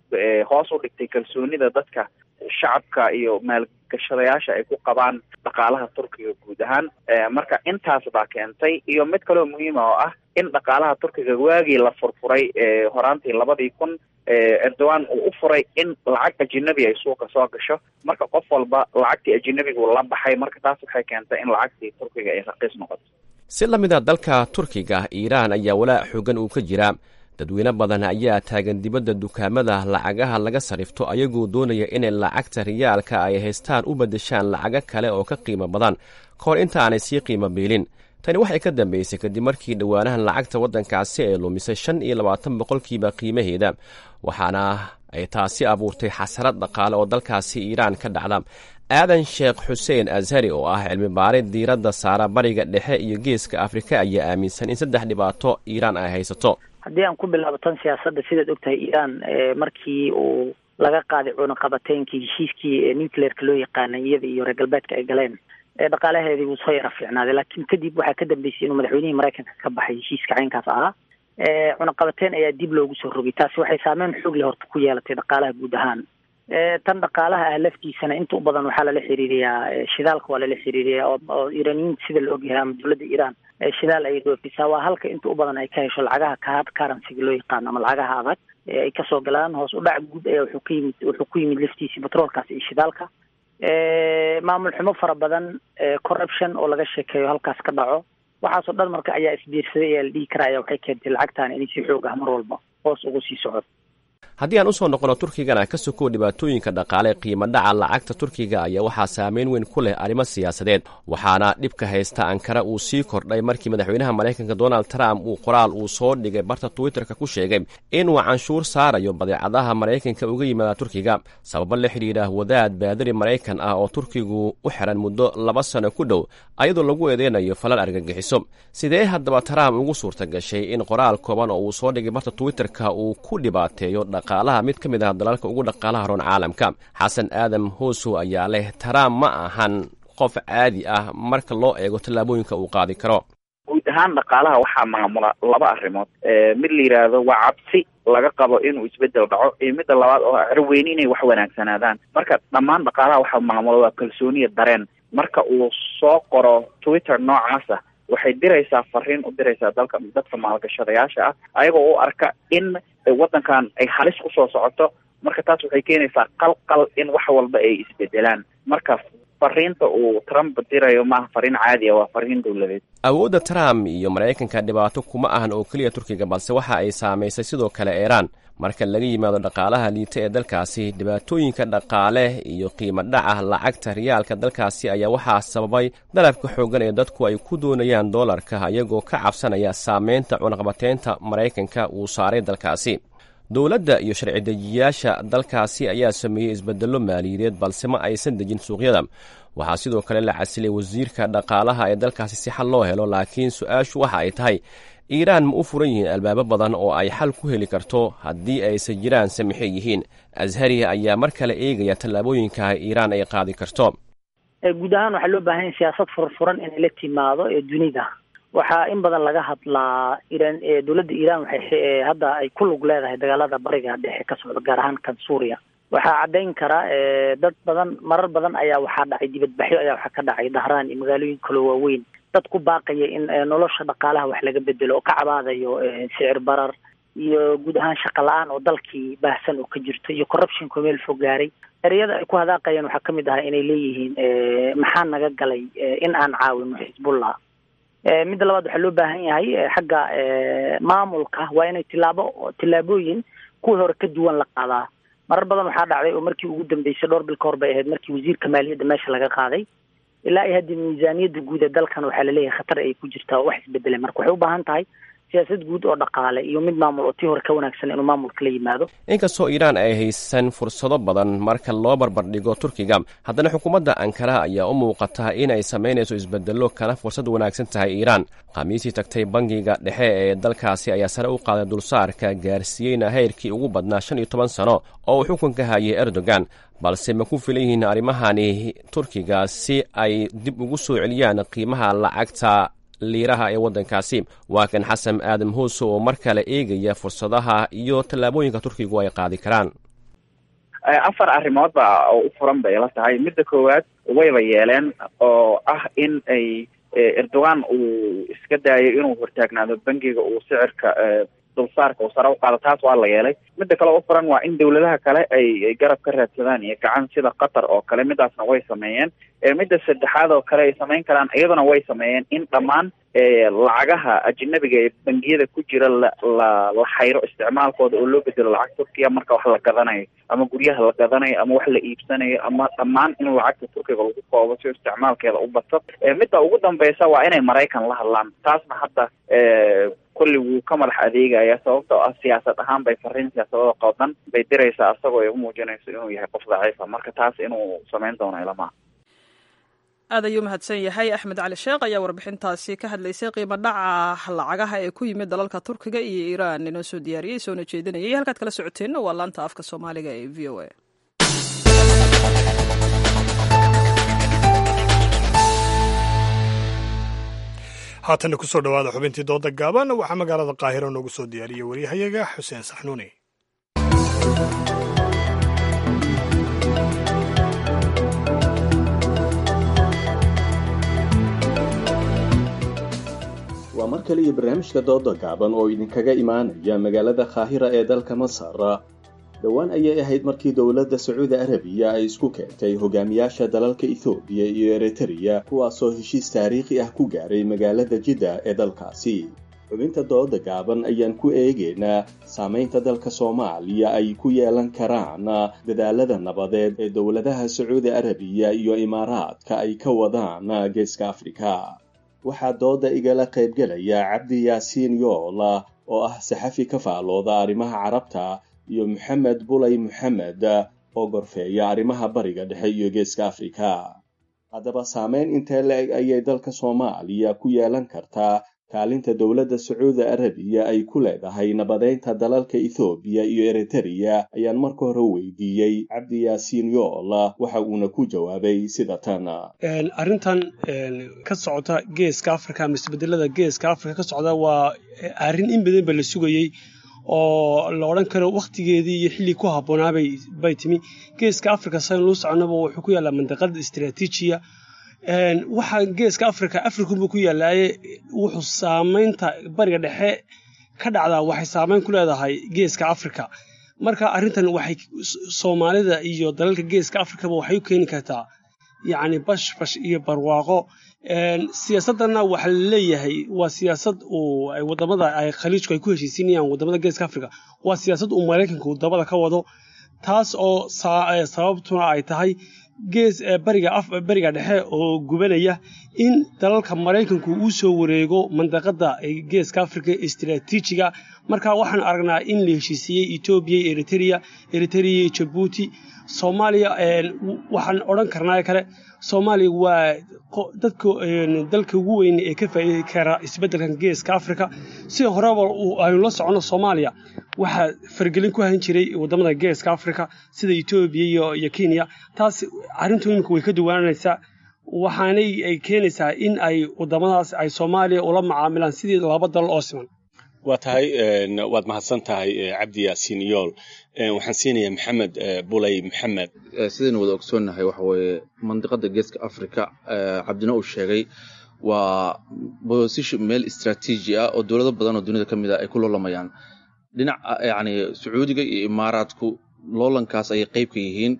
hoos u dhigtay kalsoonida dadka shacabka iyo maalgashadayaasha ay ku qabaan dhaqaalaha turkiga guud ahaan marka intaas baa keentay iyo mid kaloo muhiima oo ah in dhaqaalaha turkiga waagii la furfuray horaantii labadii kun erdogan uu u furay in lacag ajinabi ay suuqa soo gasho marka qof walba lacagtii ajinabigu la baxay marka taas waxay keentay in lacagtii turkiga ay raqiis noqoto si la mid a dalka turkiga iiraan ayaa walaac xoogan uu ka jiraa dadweyne badan ayaa taagan dibadda dukaamada lacagaha laga sarifto ayagoo doonaya inay lacagta riyaalka ay haystaan u beddeshaan lacago kale oo ka qiimo badan ka hor inta aanay sii qiimo biilin tani waxay ka dambeysay kadib markii dhowaanahan lacagta waddankaasi ay lumisay shan iyo labaatan boqolkiiba qiimaheeda waxaana ay taasi abuurtay xasarad dhaqaale oo dalkaasi iiraan ka dhacda aadan sheekh xuseen ashari oo ah cilmi baari diiradda saara bariga dhexe iyo geeska afrika ayaa aaminsan in saddex dhibaato iiraan ay haysato haddii aan ku bilaabo tan siyaasadda sidaad ogtahay iiraan markii uu laga qaaday cunaqabateynkii heshiiskii nucleerka loo yaqaanay iyada iyo reer galbeedka ay galeen dhaqaalaheedii wuu soo yara fiicnaaday laakiin kadib waxaa ka dambeysay inuu madaxweynihii maraykanka ka baxay heshiiska caynkaas ahaa cunaqabateyn ayaa dib loogu soo rogay taasi waxay saameyn xoog leh horta ku yeelatay dhaqaalaha guud ahaan tan dhaqaalaha ah laftiisana inta u badan waxaa lala xiriiriyaa shidaalka waa lala xiriiriyaa oo iiraaniyiinta sida la ogyahay ama dowladda iiraan shidaal ayay dhoofisaa waa halka inta u badan ay ka hesho lacagaha kahard currencyga loo yaqaano ama lacagaha adag ay kasoo galaan hoos u dhac guud ayaa wuxuu ka yimid wuxuu ku yimid laftiisii batroolkaas iyo shidaalka maamul xumo fara badan corruption oo laga sheekeeyo halkaas ka dhaco waxaasoo dhan marka ayaa isbiirsaday ayaa la dhihi karaa ayaa waxay keentay lacagtaan inay si xoog ah mar walba hoos ugu sii socoto haddii aan usoo noqono turkigana ka sokow dhibaatooyinka dhaqaale qiimo dhaca lacagta turkiga ayaa waxaa saameyn weyn ku leh arrimo siyaasadeed waxaana dhibka haysta ankara uu sii kordhay markii madaxweynaha maraykanka donald trump uu qoraal uu soo dhigay barta twitterka ku sheegay inuu canshuur saarayo badeecadaha maraykanka uga yimaada turkiga sababo la xidhiidha wadaad baadari maraykan ah oo turkigu u xiran muddo laba sano ku dhow ayadoo lagu eedeynayo falal argagixiso sidee haddaba trump ugu suurta gashay in qoraal kooban oo uu soo dhigay barta twitterka uu ku dhibaateeyo dhaqaalaha mid ka mid ah dalalka ugu dhaqaalaha roon caalamka xasan aadam hoosow ayaa leh trump ma ahan qof caadi ah marka loo eego tallaabooyinka uu qaadi karo guud ahaan dhaqaalaha waxaa maamula laba arrimood mid la yidhaahdo waa cabsi laga qabo inuu isbedel dhaco iyo midda labaad oo carweyni inay wax wanaagsanaadaan marka dhammaan dhaqaalaha waxaa maamula waa kalsooniya dareen marka uu soo qoro twitter noocaasa waxay diraysaa fariin u diraysaa dalka dadka maalgashadayaasha ah ayagoo u arka in waddankan ay halis kusoo socoto marka taas waxay keenaysaa qalqal in wax walba ay isbedelaan marka fariinta uu trump dirayo maaha fariin caadi ah waa fariin dowladeed awoodda trump iyo maraykanka dhibaato kuma ahan oo keliya turkiga balse waxa ay saamaysay sidoo kale iiraan marka laga yimaado dhaqaalaha liita ee dalkaasi dhibaatooyinka dhaqaale iyo qiimo dhaca lacagta riyaalka dalkaasi ayaa waxaa sababay dalabka xooggan ee dadku ay ku doonayaan doolarka ayagoo ka cabsanaya saameynta cunaqabateynta maraykanka uu saaray dalkaasi dowladda iyo sharci dejiyayaasha dalkaasi ayaa sameeyey isbedello maaliyadeed balse ma aysan dejin suuqyada waxaa sidoo kale la casilay wasiirka dhaqaalaha ee dalkaasi si xal loo helo laakiin su-aashu waxa ay tahay iiraan ma u furan yihiin albaabo badan oo ay xal ku heli karto haddii aysan jiraan samixe yihiin ashari ayaa mar kale eegaya tallaabooyinka iiraan ay qaadi karto guud ahaan waxaa loo baahan yahay siyaasad furfuran inay la timaado ee dunida waxaa in badan laga hadlaa iran dowladda iiraan waxay hadda ay ku lug leedahay dagaalada bariga dhexe ka socda gaar ahaan kan suuriya waxaa caddayn kara dad badan marar badan ayaa waxaa dhacay dibadbaxyo ayaa waxaa ka dhacay dahraan iyo magaalooyin kaloo waaweyn dad ku baaqaya in nolosha dhaqaalaha wax laga bedelo oo ka cabaadayo sicir barar iyo guud ahaan shaqa la-aan oo dalkii baahsan oo ka jirto iyo corruptionko meel fog gaaray ereyada ay ku hadaaqayaan waxaa kamid ahaa inay leeyihiin maxaa naga galay in aan caawino xisbullah midda labaad waxaa loo baahan yahay xagga maamulka waa inay tilaabo tillaabooyin kuwii hore ka duwan la qaadaa marar badan waxaa dhacday oo markii ugu dambeysay dhowr bil ka hor bay ahayd markii wasiirka maaliyadda meesha laga qaaday ilaa iyo hadda miisaaniyadda guud ee dalkan waxaa laleeyahay khatar ay ku jirtaa oo wax isbedelay marka waxay u baahan tahay siyaasad guud oo dhaqaale iyo mid maamul oo tii hore ka wanaagsan inuu maamulka la yimaado inkastoo iiraan ay haysan fursado badan marka loo barbardhigo turkiga haddana xukuumadda ankara ayaa u muuqata in ay samaynayso isbedello kana fursad wanaagsan tahay iiraan khamiisii tagtay bangiga dhexe ee dalkaasi ayaa sare u qaaday dulsaarka gaarsiiyeyna heyrkii ugu badnaa shan iyo toban sano oo uu xukunka hayay erdogan balse ma ku filan yihiin arrimahani turkiga si ay dib ugu soo celiyaan qiimaha lacagta liiraha ee waddankaasi waa kan xasan aadam hoose oo mar kale eegaya fursadaha iyo tallaabooyinka turkigu ay qaadi karaan afar arrimood ba oo u furan bay la tahay midda koowaad wayba yeeleen oo ah in ay erdogan uu iska daayo inuu hortaagnaado bangiga uu sicirka dulsaarka uu sare u qaado taas waa la yeelay midda kale u furan waa in dawladaha kale ay garab ka raadsadaan iyo gacan sida qatar oo kale midaasna way sameeyeen midda saddexaad oo kale ay samayn karaan iyaduna way sameeyeen in dhammaan lacagaha ajnabiga ee bangiyada ku jira la la la xayro isticmaalkooda oo loo bedelo lacag turkiya marka wax la gadanayo ama guryaha la gadanayo ama wax la iibsanayo ama dhammaan in lacagta turkiga lagu koobo si isticmaalkeeda u bato midda ugu dambeysa waa inay maraykan la hadlaan taasna hadda kulli wuu ka madax adeegaya sababtoo ah siyaasad ahaan bay fariin siyaasadada qoodan bay diraysaa asagoo ay u muujinayso inuu yahay qof daciifa marka taas inuu samayn doono ilamaha aad ayuu mahadsan yahay axmed cali sheekh ayaa warbixintaasi ka hadlaysay qiimo dhaca lacagaha ee ku yimid dalalka turkiga iyo iiraan inoo soo diyaariyey soona jeedinayay halkaad kala socoteenna waa laanta afka soomaaliga ee v o a haatanna kusoo dhowaada xubintii dooda gaaban waxaa magaalada qaahiro noogu soo diyaariyey waryahayaga xuseen saxnuuni waa mar kale iyo barnaamijka dooda gaaban oo idinkaga imaanaya magaalada kaahira ee dalka masar dhowaan ayay ahayd markii dowladda sacuudi arabiya ay isku keentay hogaamiyaasha dalalka ethoobiya iyo eritreya kuwaasoo heshiis taariikhi ah ku gaaray magaalada jidda ee dalkaasi xubinta dooda gaaban ayaan ku eegaynaa saamaynta dalka soomaaliya ay ku yeelan karaan dadaalada nabadeed ee dowladaha sacuudi arabiya iyo imaaraadka ay ka wadaan geeska afrika waxaa dooda igala qaybgelaya cabdi yaasiin yoola oo ah saxafi ka faalooda arrimaha carabta iyo maxamed bulay maxamed oo gorfeeya arrimaha bariga dhexe iyo geeska afrika haddaba saameyn intee la-eg ayay dalka soomaaliya ku yeelan kartaa kaalinta dowladda sacuudi arabiya ay ku leedahay nabadeynta dalalka ethoobiya iyo eritereya ayaan marka hore weydiiyey cabdi yaasiin yoola waxa uuna ku jawaabay sida tan arrintan ka socota geeska afrika ama isbedelada geeska afrika ka socda waa arrin in badan ba la sugayey oo la odhan karo wakhtigeedii iyo xilli ku habboonaabay bay timi geeska afrika sayn luu soconaba wuxuu ku yaallaa mandaqada istaraatiijiya waxaa geeska afrika afrikunbuu ku yaallaaye wuxuu saamaynta bariga dhexe ka dhacdaa waxay saamayn ku leedahay geeska afrika marka arrintan waxay soomaalida iyo dalalka geeska afrikaba waxay u keeni kartaa yacni bash bash iyo barwaaqo siyaasadana waxaa la leeyahay waa siyaasad uu wadamada ay khaliijku ay ku heshiisinayaan wadamada geeska afrika waa siyaasad uu maraykanku dabada ka wado taas oo sababtuna ay tahay gees bariga bariga dhexe oo gubanaya in dalalka maraykanku uu soo wareego mandaqada geeska afrika istaraatiijiga marka waxaan aragnaa in la heshiisiiyey etoobiya iyo eritereya eritereya iyo jabuuti soomaaliya waxaan odhan karnaa kale soomaaliya waa dadka dalka ugu weyn ee ka faa'iidi kara isbeddelkan geeska afrika sida horeba aynu la soconno soomaaliya waxaa fargelin ku hayn jiray wadamada geeska afrika sida etoobiya iyo iyo kenya taas arrintu imika way ka duwanaanaysaa waxaanay ay keenaysaa in ay wadamadaas ay soomaaliya ula macaamilaan sidii laba dal oo siman waa tahay waad mahadsan tahay cabdi yaasiin yool waxaan siinayaa maxamed bulay maxamed sidaynu wada ogsoonnahay waxa weeye mandiqada geeska africa cabdina uu sheegay waa bosition meel istraatiiji ah oo dowlado badan oo dunida ka mid ah ay ku loolamayaan dhinac yacni sacuudiga iyo imaaraadku loolankaas ayay qayb ka yihiin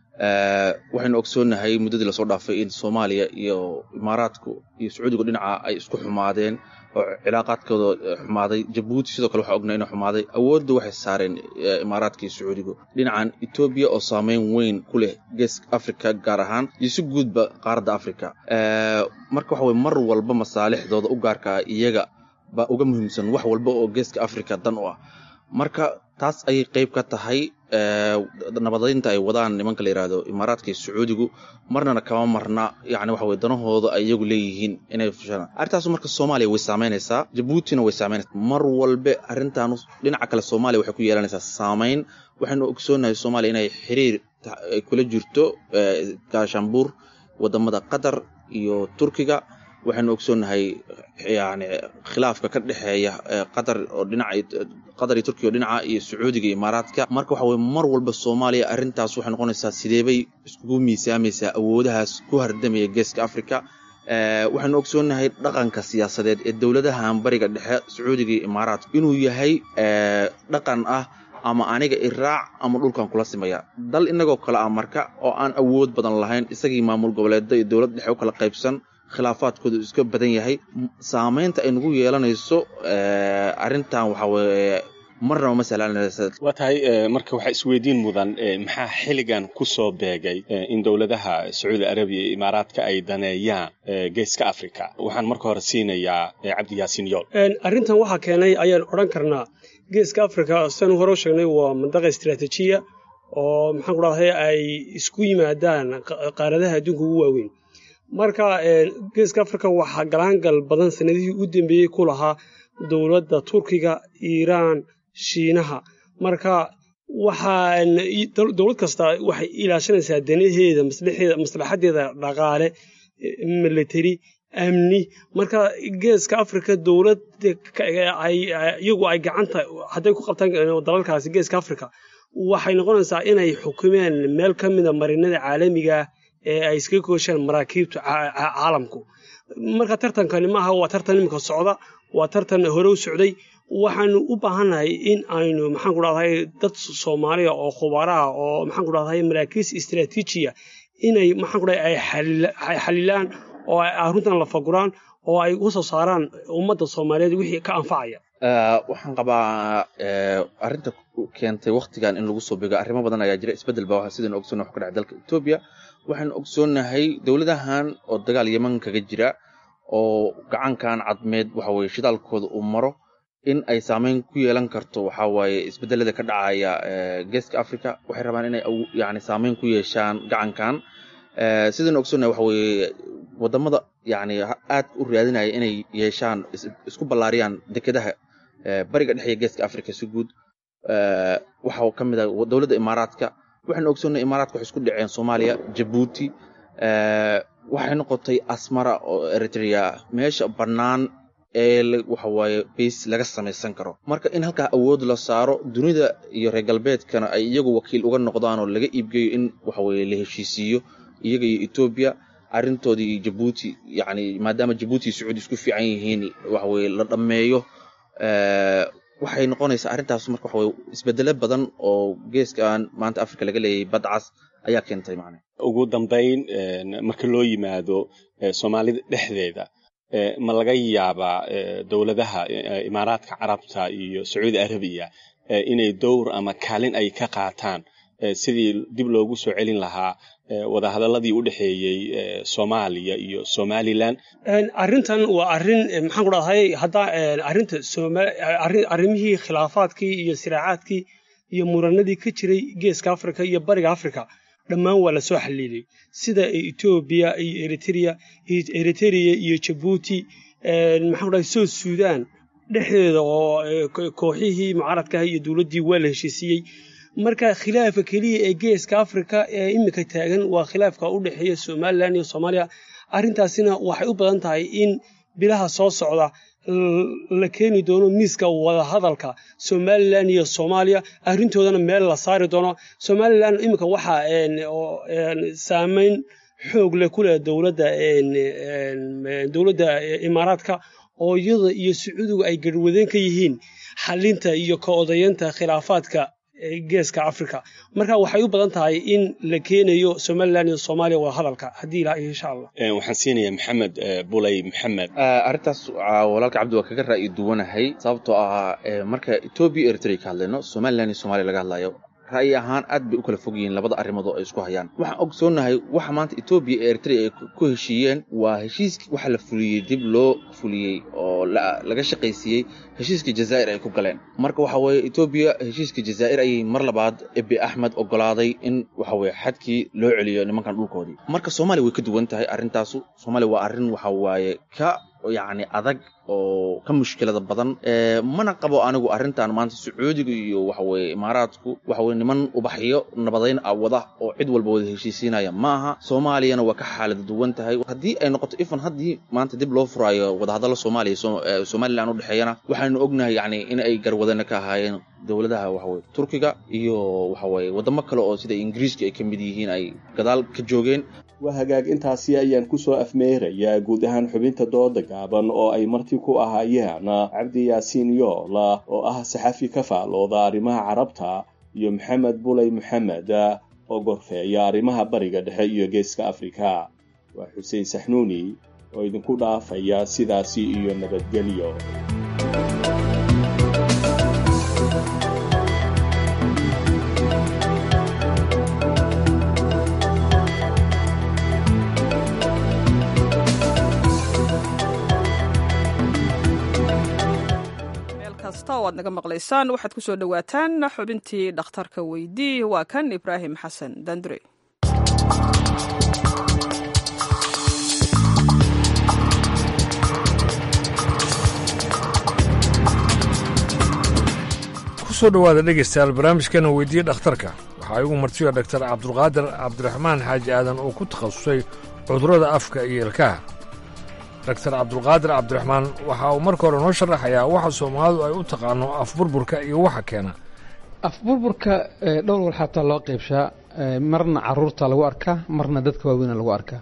waxaynu ogsoonnahay muddadii lasoo dhaafay in soomaaliya iyo imaaraadku iyo sacuudigu dhinaca ay isku xumaadeen oo cilaaqaadkooda xumaaday jabuuti sidoo kale waxaa ognaa inuu xumaaday awoodda waxay saareen imaaraadka iyo sacuudigu dhinacan etoobiya oo saameyn weyn ku leh geeska africa gaar ahaan iyo si guudba qaaradda africa marka waxa weye mar walba masaalixdooda u gaarkaa iyaga baa uga muhiimsan wax walba oo geeska africa dan u ah marka taas ayay qayb ka tahay nabadeynta ay wadaan nimanka la yihahdo imaaraadka iyo sacuudigu marnana kama marna yani waxa weye danahooda ay iyagu leeyihiin inay fushaan arrintaasu marka soomaaliya way saameynaysaa jabuutina way saameynaysaa mar walbe arrintan dhinaca kale soomaaliya waxay ku yeelanaysaa saameyn waxaynu ogsoonahay soomaaliya inay xiriir kula jirto gaashaanbuur wadamada qatar iyo turkiga waxaynu ogsoonnahay yani khilaafka ka dhexeeya qatar oo dhinaca qatar iyo turkiya oo dhinaca iyo sacuudiga iyo imaaraadka marka waxa weye mar walba soomaaliya arrintaas waxay noqonaysaa sideebay iskugu miisaamaysaa awoodahaas ku hardamaya geeska africa waxaynu ogsoonnahay dhaqanka siyaasadeed ee dowladahan bariga dhexe sacuudiga iyo imaaraadka inuu yahay dhaqan ah ama aniga iraac ama dhulkan kula simaya dal inagoo kale ah marka oo aan awood badan lahayn isagii maamul goboleeda iyo dowlad dhexe u kala qaybsan khilaafaadkooda iska badan yahay saamaynta ay nagu yeelanayso arrintan waxa weye marnaba ma sahlanaysa waa tahay marka waxaa isweydiin mudan maxaa xilligan ku soo beegay in dowladaha sacuudi arabiya iyo imaaraadka ay daneeyaan geeska africa waxaan marka hore siinayaa cabdi yaasiin yool arrintan waxaa keenay ayaan odhan karnaa geeska africa sidaanu hore u sheegnay waa mandaqa istiraatiijiya oo maxaan ku dhahday ay isku yimaadaan qaaradaha adduunka ugu waaweyn marka geeska africa waxaa galaangal badan sanadihii u dambeeyey ku lahaa dowladda turkiga iiraan shiinaha marka waxaan dowlad kasta waxay ilaashanaysaa danaheeda maslaxadeeda dhaqaale military amni marka geeska africa dowlad iyagu ay gacanta hadday ku qabtaan dalalkaasi geeska africa waxay noqonaysaa inay xukumeen meel ka mida marinada caalamiga ee ay iskaga kooshaan maraakiibta caalamku marka tartankani maaha waa tartan iminka socda waa tartan hore u socday waxaanu u baahannahay in aynu maxaan ku dhahday dad soomaaliya oo khubaraha oo maxaan ku dhahday maraakiis istiraatiijiya inay maxaan ku dhahday ay xalilaan oo ay arrintan la faguraan oo ay u soo saaraan ummadda soomaaliyeed wixii ka anfacaya waxaan qabaa arrinta keentay waktigan in lagu soo bego arrimo badan ayaa jira isbeddel baa sidaynu ogsoonnahay wax ka dhacay dalka etoobiya waxaanu ogsoonnahay dowladahan oo dagaal yeman kaga jira oo gacankan cadmeed waxa weye shidaalkooda uu maro in ay saameyn ku yeelan karto waxa waaye isbeddelada ka dhacaya geeska africa waxay rabaan inay yani saameyn ku yeeshaan gacankan sidaynu ogsoonnahay waxa weeye wadamada yani aad u raadinaya inay yeeshaan isku ballaariyaan dekedaha bariga dhexe iyo geeska africa si guud waxa ka mid ah dowladda imaaraadka waxaynu ogsoonnahay imaaraadka waxay isku dhaceen soomaaliya jabuuti waxay noqotay asmara oo eritrea meesha bannaan ee waxa waaye bays laga samaysan karo marka in halkaa awood la saaro dunida iyo reer galbeedkana ay iyagu wakiil uga noqdaan oo laga iibgeeyo in waxa weye la heshiisiiyo iyaga iyo etoobiya arrintoodii iyo jabuuti yani maadaama jabuuti iyo sacuudi isku fiican yihiin waxa weye la dhammeeyo waxay noqonaysaa arrintaas marka waxa weye isbedelo badan oo geeskan maanta africa laga leeyahay badcas ayaa keentay macne ugu dambayn marka loo yimaado soomaalida dhexdeeda ma laga yaabaa dowladaha imaaraadka carabta iyo sacuudi arabiya inay dowr ama kaalin ay ka qaataan sidii dib loogu soo celin lahaa wadahadaladii u dhexeeyey soomaaliya iyo somalilan arrintan waa arrin maxaan ku dhahday hadda arrinta arrimihii khilaafaadkii iyo siraacaadkii iyo muranadii ka jiray geeska africa iyo bariga africa dhammaan waa lasoo xaliilay sida etoobiya iyo eritrea eritrea iyo jabuuti maxaan ku dhahay south sudan dhexdeeda oo kooxihii mucaaradkaah iyo dowladdii waa la heshiisiiyey marka khilaafka keliya ee geeska africa ee iminka taagan waa khilaafka u dhexeeya somalilan iyo soomaaliya arrintaasina waxay u badan tahay in bilaha soo socda la keeni doono miiska wadahadalka somalilan iyo soomaaliya arrintoodana meel la saari doono somalilan iminka waxaa saameyn xoog leh ku leh dowladda dowladda imaaraadka oo iyada iyo sacuudigu ay garwadeen ka yihiin xalinta iyo ka odayeynta khilaafaadka geeska africa marka waxay u badan tahay in la keenayo somalilan iyo soomaaliya wadahadalka haddii ilaah insha allah waxaan siinayaa maxamed bulay maxamed arrintaas walaalka cabdi waa kaga ra'yi duwanahay sababtoo ah marka etoobiya iyo eritrea ka hadlayno somalilan iyo soomaaliya laga hadlayo ra'yi ahaan aad bay u kala fog yihiin labada arrimood oo ay isku hayaan waxaan ogsoonnahay waxa maanta etoobiya iyo eritrea ay ku heshiiyeen waa heshiiskii waxa la fuliyey dib loo fuliyey oo laga shaqaysiiyey heshiiskii jazaa'ir ay ku galeen marka waxa weeye etoobiya heshiiskii jazaa'ir ayay mar labaad ebi axmed ogolaaday in waxa weye xadkii loo celiyo nimankan dhulkoodii marka soomaaliya way ka duwan tahay arrintaasu soomaaliya waa arrin waxa waaye ka yacni adag oo ka mushkilada badan mana qabo anigu arrintan maanta sacuudiga iyo waxaweye imaaraadku waxaweye niman ubaxyo nabadayn ah wada oo cid walba wada heshiisiinaya ma aha soomaaliyana waa ka xaalada duwan tahay haddii ay noqoto ifan haddii maanta dib loo furaayo wadahadalla soomaaliya somalilan udhexeeyana waxaynu ognahay yacni in ay garwadana ka ahaayeen dowladaha waxaweye turkiga iyo waxaweye waddamo kale oo sida ingiriiska ay ka mid yihiin ay gadaal ka joogeen waa hagaag intaasi ayaan ku soo afmeerayaa guud ahaan xubinta dooda gaaban oo ay marti ku ahaayeen cabdi yaasiin yoola oo ah saxafi ka faalooda arrimaha carabta iyo maxamed bulay maxamed oo gorfeeya arrimaha bariga dhexe iyo geeska afrika waa xuseen saxnuuni oo idinku dhaafaya sidaasi iyo nabadgelyo waad naga maqlaysaan waxaad ku soo dhowaataan xubintii dhakhtarka weydii waa kan ibraahim xasan dandure kusoo dhowaada dhegaystayaal barnaamijkana weydiiye dhakhtarka waxaa igu martiya dhaktar cabdulqaadir cabdiraxmaan xaaji aadan oo ku takhasusay cudurrada afka iyo ilkaha daktar cabdulqaadir cabdiraxmaan waxa uu marka hore noo sharaxayaa waxa soomaalidu ay u taqaano afburburka iyo waxa keena afburburka dhowr wal xataa loo qaybshaa marna caruurta lagu arkaa marna dadka waaweyna lagu arkaa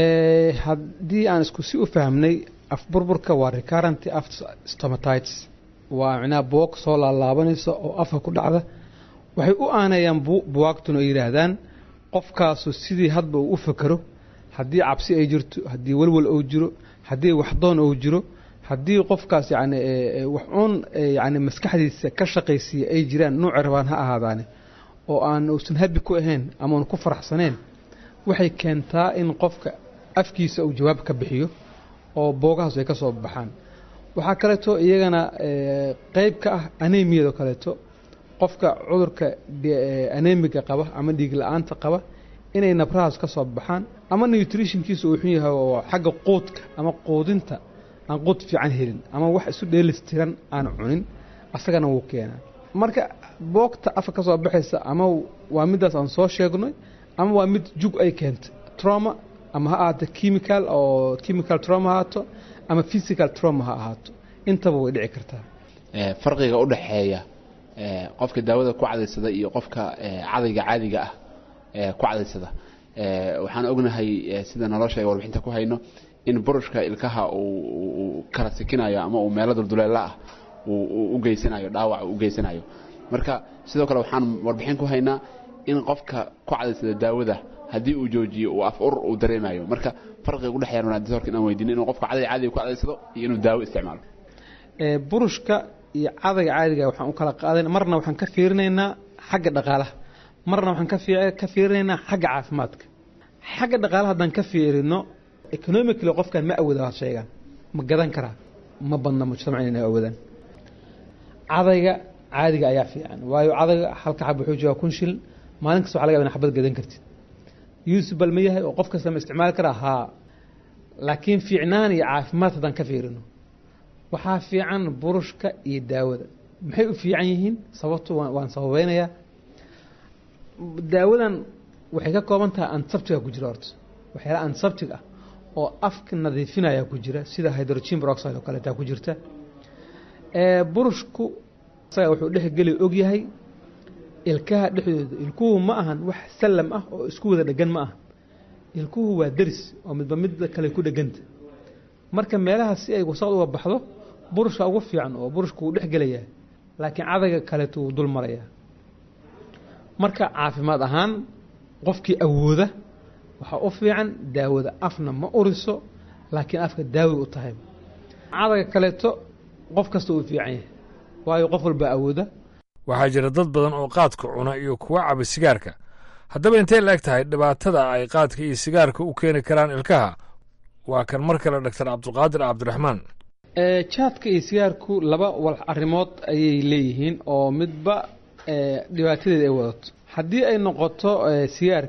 haddii aan isku si u fahmnay afburburka waa recurrent stomatitis waa micnaha buwag soo laalaabanaysa oo afka ku dhacda waxay u aanayaan buwaagtuna oo yidhaahdaan qofkaasu sidii hadba uu u fakero haddii cabsi ay jirto haddii welwel uu jiro haddii waxdoon uu jiro haddii qofkaas yani wax uun yani maskaxdiisa ka shaqaysiiya ay jiraan nuuci rabaan ha ahaadaane oo aan uusan habi ku ahayn ama uun ku faraxsaneen waxay keentaa in qofka afkiisa uu jawaab ka bixiyo oo boogahaas ay ka soo baxaan waxaa kaleeto iyagana qeyb ka ah anemiyado kaleeto qofka cudurka anemiga qaba ama dhiig la-aanta qaba inay nabrahaas ka soo baxaan ama nutritionkiisa uu xun yahay oo xagga quudka ama quudinta aan quud fiican helin ama wax isu dheelistiran aan cunin asagana wuu keenaa marka boogta afka ka soo baxaysa ama waa midaas aan soo sheegnay ama waa mid jug ay keentay trauma ama ha ahaato chemical oo chemical trauma ha ahaato ama physical trauma ha ahaato intaba way dhici kartaa farqiga u dhexeeya qofka daawada ku cadaysada iyo qofka cadayga caadiga ah ku cadaysada waxaan ognahay sida nolosha warbixinta ku hayno in burushka ilkaha uu kala sikinayo ama uu meelo dulduleela ah u geysanayo dhaawac u geysanayo marka sidoo kale waxaan warbixin ku haynaa in qofka ku cadaysada daawada haddii uu joojiyo uu af ur uu dareemayo marka farqiga u dhexeeya wanaadisorka inaan weydiino inuu qofka caday caadiga ku cadaysado iyo inuu daawo isticmaalo burushka iyo cadayga caadiga waxaan u kala qaadan marna waxaan ka fiirinaynaa xagga dhaqaalaha marna waxaan ka fiirinaynaa xagga caafimaadka xagga dhaqaalaha haddaan ka fiirino economically qofkan ma awooda waa sheegaan ma gadan karaa ma badna mujtamacan inay awoodaan cadayga caadiga ayaa fiican waayo cadayga halka xab wuxuu joogaa kun shilin maalin kasta waxa laga yaba in xabad gadan kartid usable ma yahay oo qof kasta ma isticmaali karaa haa laakiin fiicnaan iyo caafimaad haddaan ka fiirino waxaa fiican burushka iyo daawada maxay u fiican yihiin sababtu waan sababeynayaa daawadan waxay ka kooban tahay ansabtiga ku jira horta waxyaala ansabtig ah oo afka nadiifinaya ku jira sida hydrogen peroxide oo kaleetaa ku jirta burushku isaga wuxuu dhexgeli ogyahay ilkaha dhexdooda ilkuhu ma ahan wax sallam ah oo isku wada dhegan ma aha ilkuhu waa deris oo midba midda kale ku dheganta marka meelaha si ay wasaqd uga baxdo burushka ugu fiican oo burushku wuu dhexgelayaa laakiin cadayga kaleeto wuu dul marayaa marka caafimaad ahaan qofkii awooda waxaa u fiican daawada afna ma uriso laakiin afka daawi u tahay cadayga kaleeto qof kasta uu fiican yahay waayo qof walbaa awooda waxaa jira dad badan oo qaadka cuna iyo kuwa caba sigaarka haddaba intay la eg tahay dhibaatada ay qaadka iyo sigaarka u keeni karaan ilkaha waa kan mar kale dhaktar cabdulqaadir cabdiraxmaan jaadka iyo sigaarku laba wal arrimood ayay leeyihiin oo midba dhibaatadeeda ay wadato haddii ay noqoto sigaarka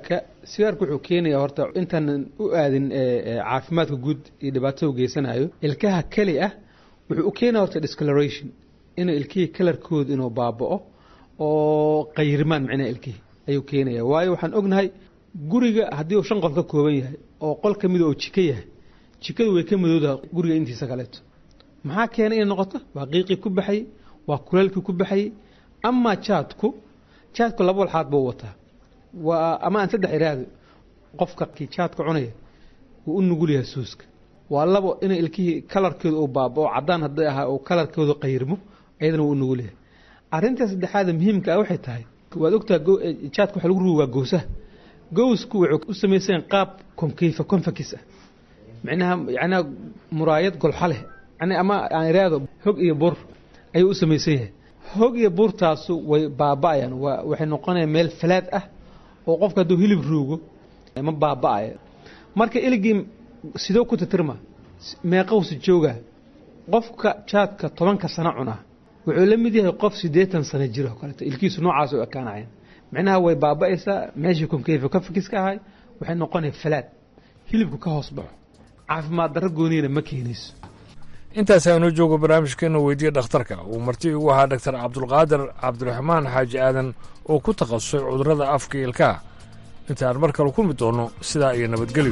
sigaarku wuxuu keenayaa horta intaanan u aadin caafimaadka guud iyo dhibaatada u geysanayo ilkaha keli ah wuxuu u keenaya horta discoloration inuu ilkihii kalarkooda inuu baaba'o oo qayrimaan micnaha ilkihii ayuu keenaya waayo waxaan ognahay guriga haddii uu shan qol ka kooban yahay oo qol ka mida oo jiko yahay jikadu way ka madoodaha guriga intiisa kaleeto maxaa keenay inay noqoto waa qiiqii ku baxayey waa kuleelkii ku baxayey amaa jaadku jaadku laba walxaad buu wataa waa ama aan saddex iraahdo qofka kii jaadka cunaya wuu u nugul yahay suuska waa labo inay ilkihii kalarkooda uu baabao caddaan hadday ahaa uu kalarkooda qayrmo ayadana wuu u nugul yahay arrinta saddexaada muhiimka ah waxay tahay waad ogtaha jaadka waxa lagu rugi waa gowsaha gowsku wuxuu u samaysan qaab konkeyfa konfakis ah micnaha yacnaa muraayad golxa leh yani ama aan iraahdo hog iyo bur ayuu u samaysan yahay hog iyo buurtaasu way baaba'ayaan waa waxay noqonayaan meel falaad ah oo qofka hadduu hilib ruugo ma baaba'aya marka iligii sidoo ku titirma meeqowsi jooga qofka jaadka tobanka sano cunaa wuxuu la mid yahay qof siddeetan sano jiro kaleeto ilkiisu noocaas u ekaanayaan micnaha way baaba'aysaa meeshii konkeyfa ka fakis ka ahay waxay noqonaya falaad hilibku ka hoos baxo caafimaad darro gooniyana ma keenayso intaas aanuu joogo barnaamijkeena weydiye dhakhtarka uu marti igu ahaa dhaktar cabdulqaadir cabdiraxmaan xaaji aadan oo ku takhasusay cudurrada afka ilkaha intaan mar kale kulmi doonno sidaa iyo nabadgelyo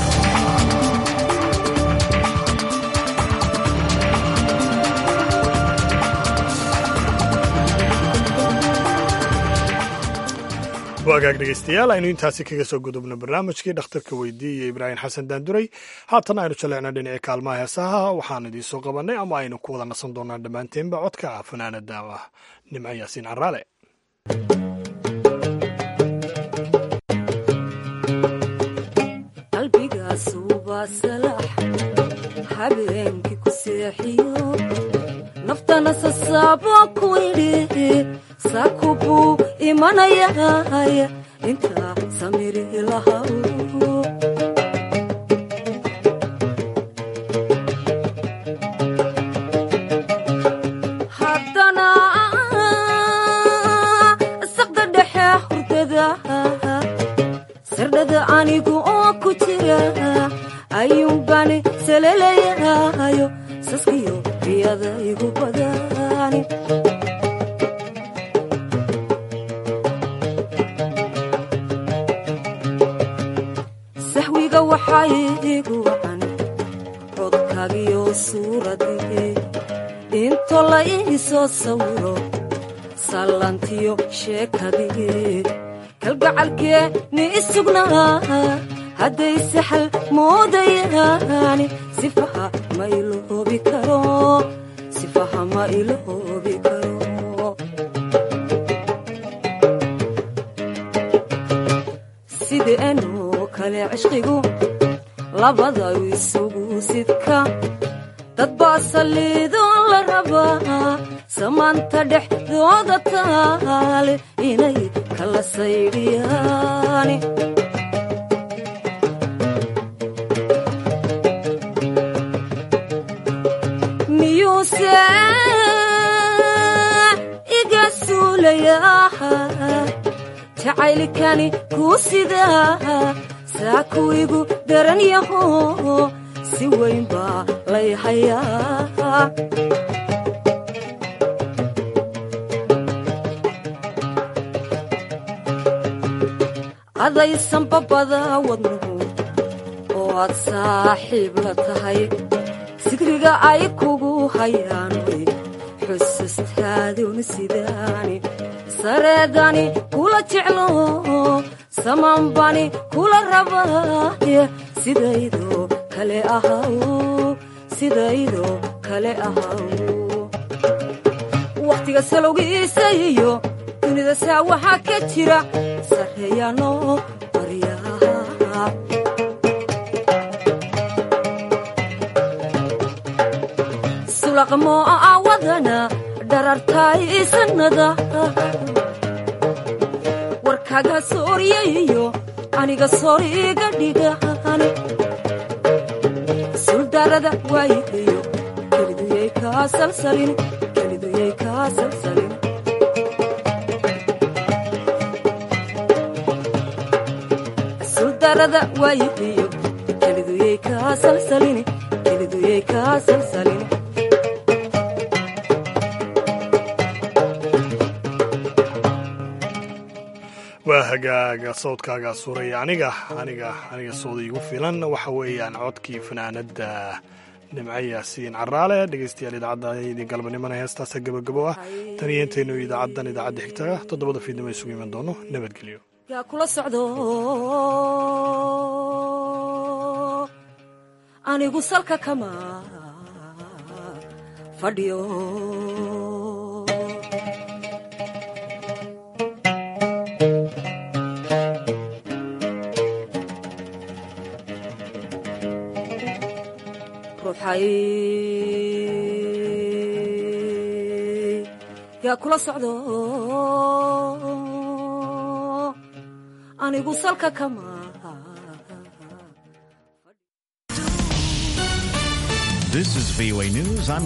wagaag dhegeystayaal aynu intaasi kaga soo gudubno barnaamijkii dhakhtarka weydiiye ibraahim xasan daanduray haatan aynu jaleecna dhinaci kaalmaha heesaha waxaan idiin soo qabannay ama aynu ku wada nasan doonaa dhammaanteenba codka fanaanada ah nimco yaasiin caraale habeenkii ku seexiyo naftana sasaabo ku idhi saakubuu imanayay intaa samiri lahaw haddana saqda dhexe hurdada sardhada anigu oo ku jira ayuunbani salelayayo saskiyo riyada igu badani sahwiga waxaa igu wacan codkagiyo suuradii into la ii soo sawiro sallantiyo sheekadii kalgacalkee ni isugnaa hadday saxal moodayaani sifaha ma iloobi karo sifaha ma iloobi karo sideenoo kale cishqigu labada isugu sidka dad baa saliidoon la rabaa samaanta dhexdooda taale inay kala saydhiyaani miyuuse iga suulayaa jacaylkani kuu sidaa saa kuwigu daran yaho si weyn baa lay hayaa adaysan babada wadnuhu oo aad saaxiib la tahay sigriga ay kugu hayaan way xusustaadun sidaani sareedani kula jeclo samanbani kula rabaaye sidaydoo kale ahaw sidaydoo kale ahaw wakhtiga salowgiisa iyo dunida saa waxaa ka jira sarreeyaanoo baryaha sulaqmoo awadana dharartaay sanada warkaga sooryayiyo aniga sooriga dhigaan suldarada waayihiyo keliduyay kaa salsalin keliduyay kaa salsalin sadarada waayihiyo keliduyey kaa salsalini keliduyey kaa salsalini waa hagaaga sawdkaaga suuraya aniga aniga aniga sooda igu filan waxa weeyaan codkii fanaanada nimco yaasiin caraale dhegeystayaal idaacadda galbanimona heestaasa gebagabo ah tan iyo intaynu idaacaddan idaacadda xigtaga toddobada fiidnimo isugu iman doono nabadgelyo yaa kula socdo anigu salka kama fadhiyo ruuxay yaa kula socdo anigu salka kama This is VOA News. I'm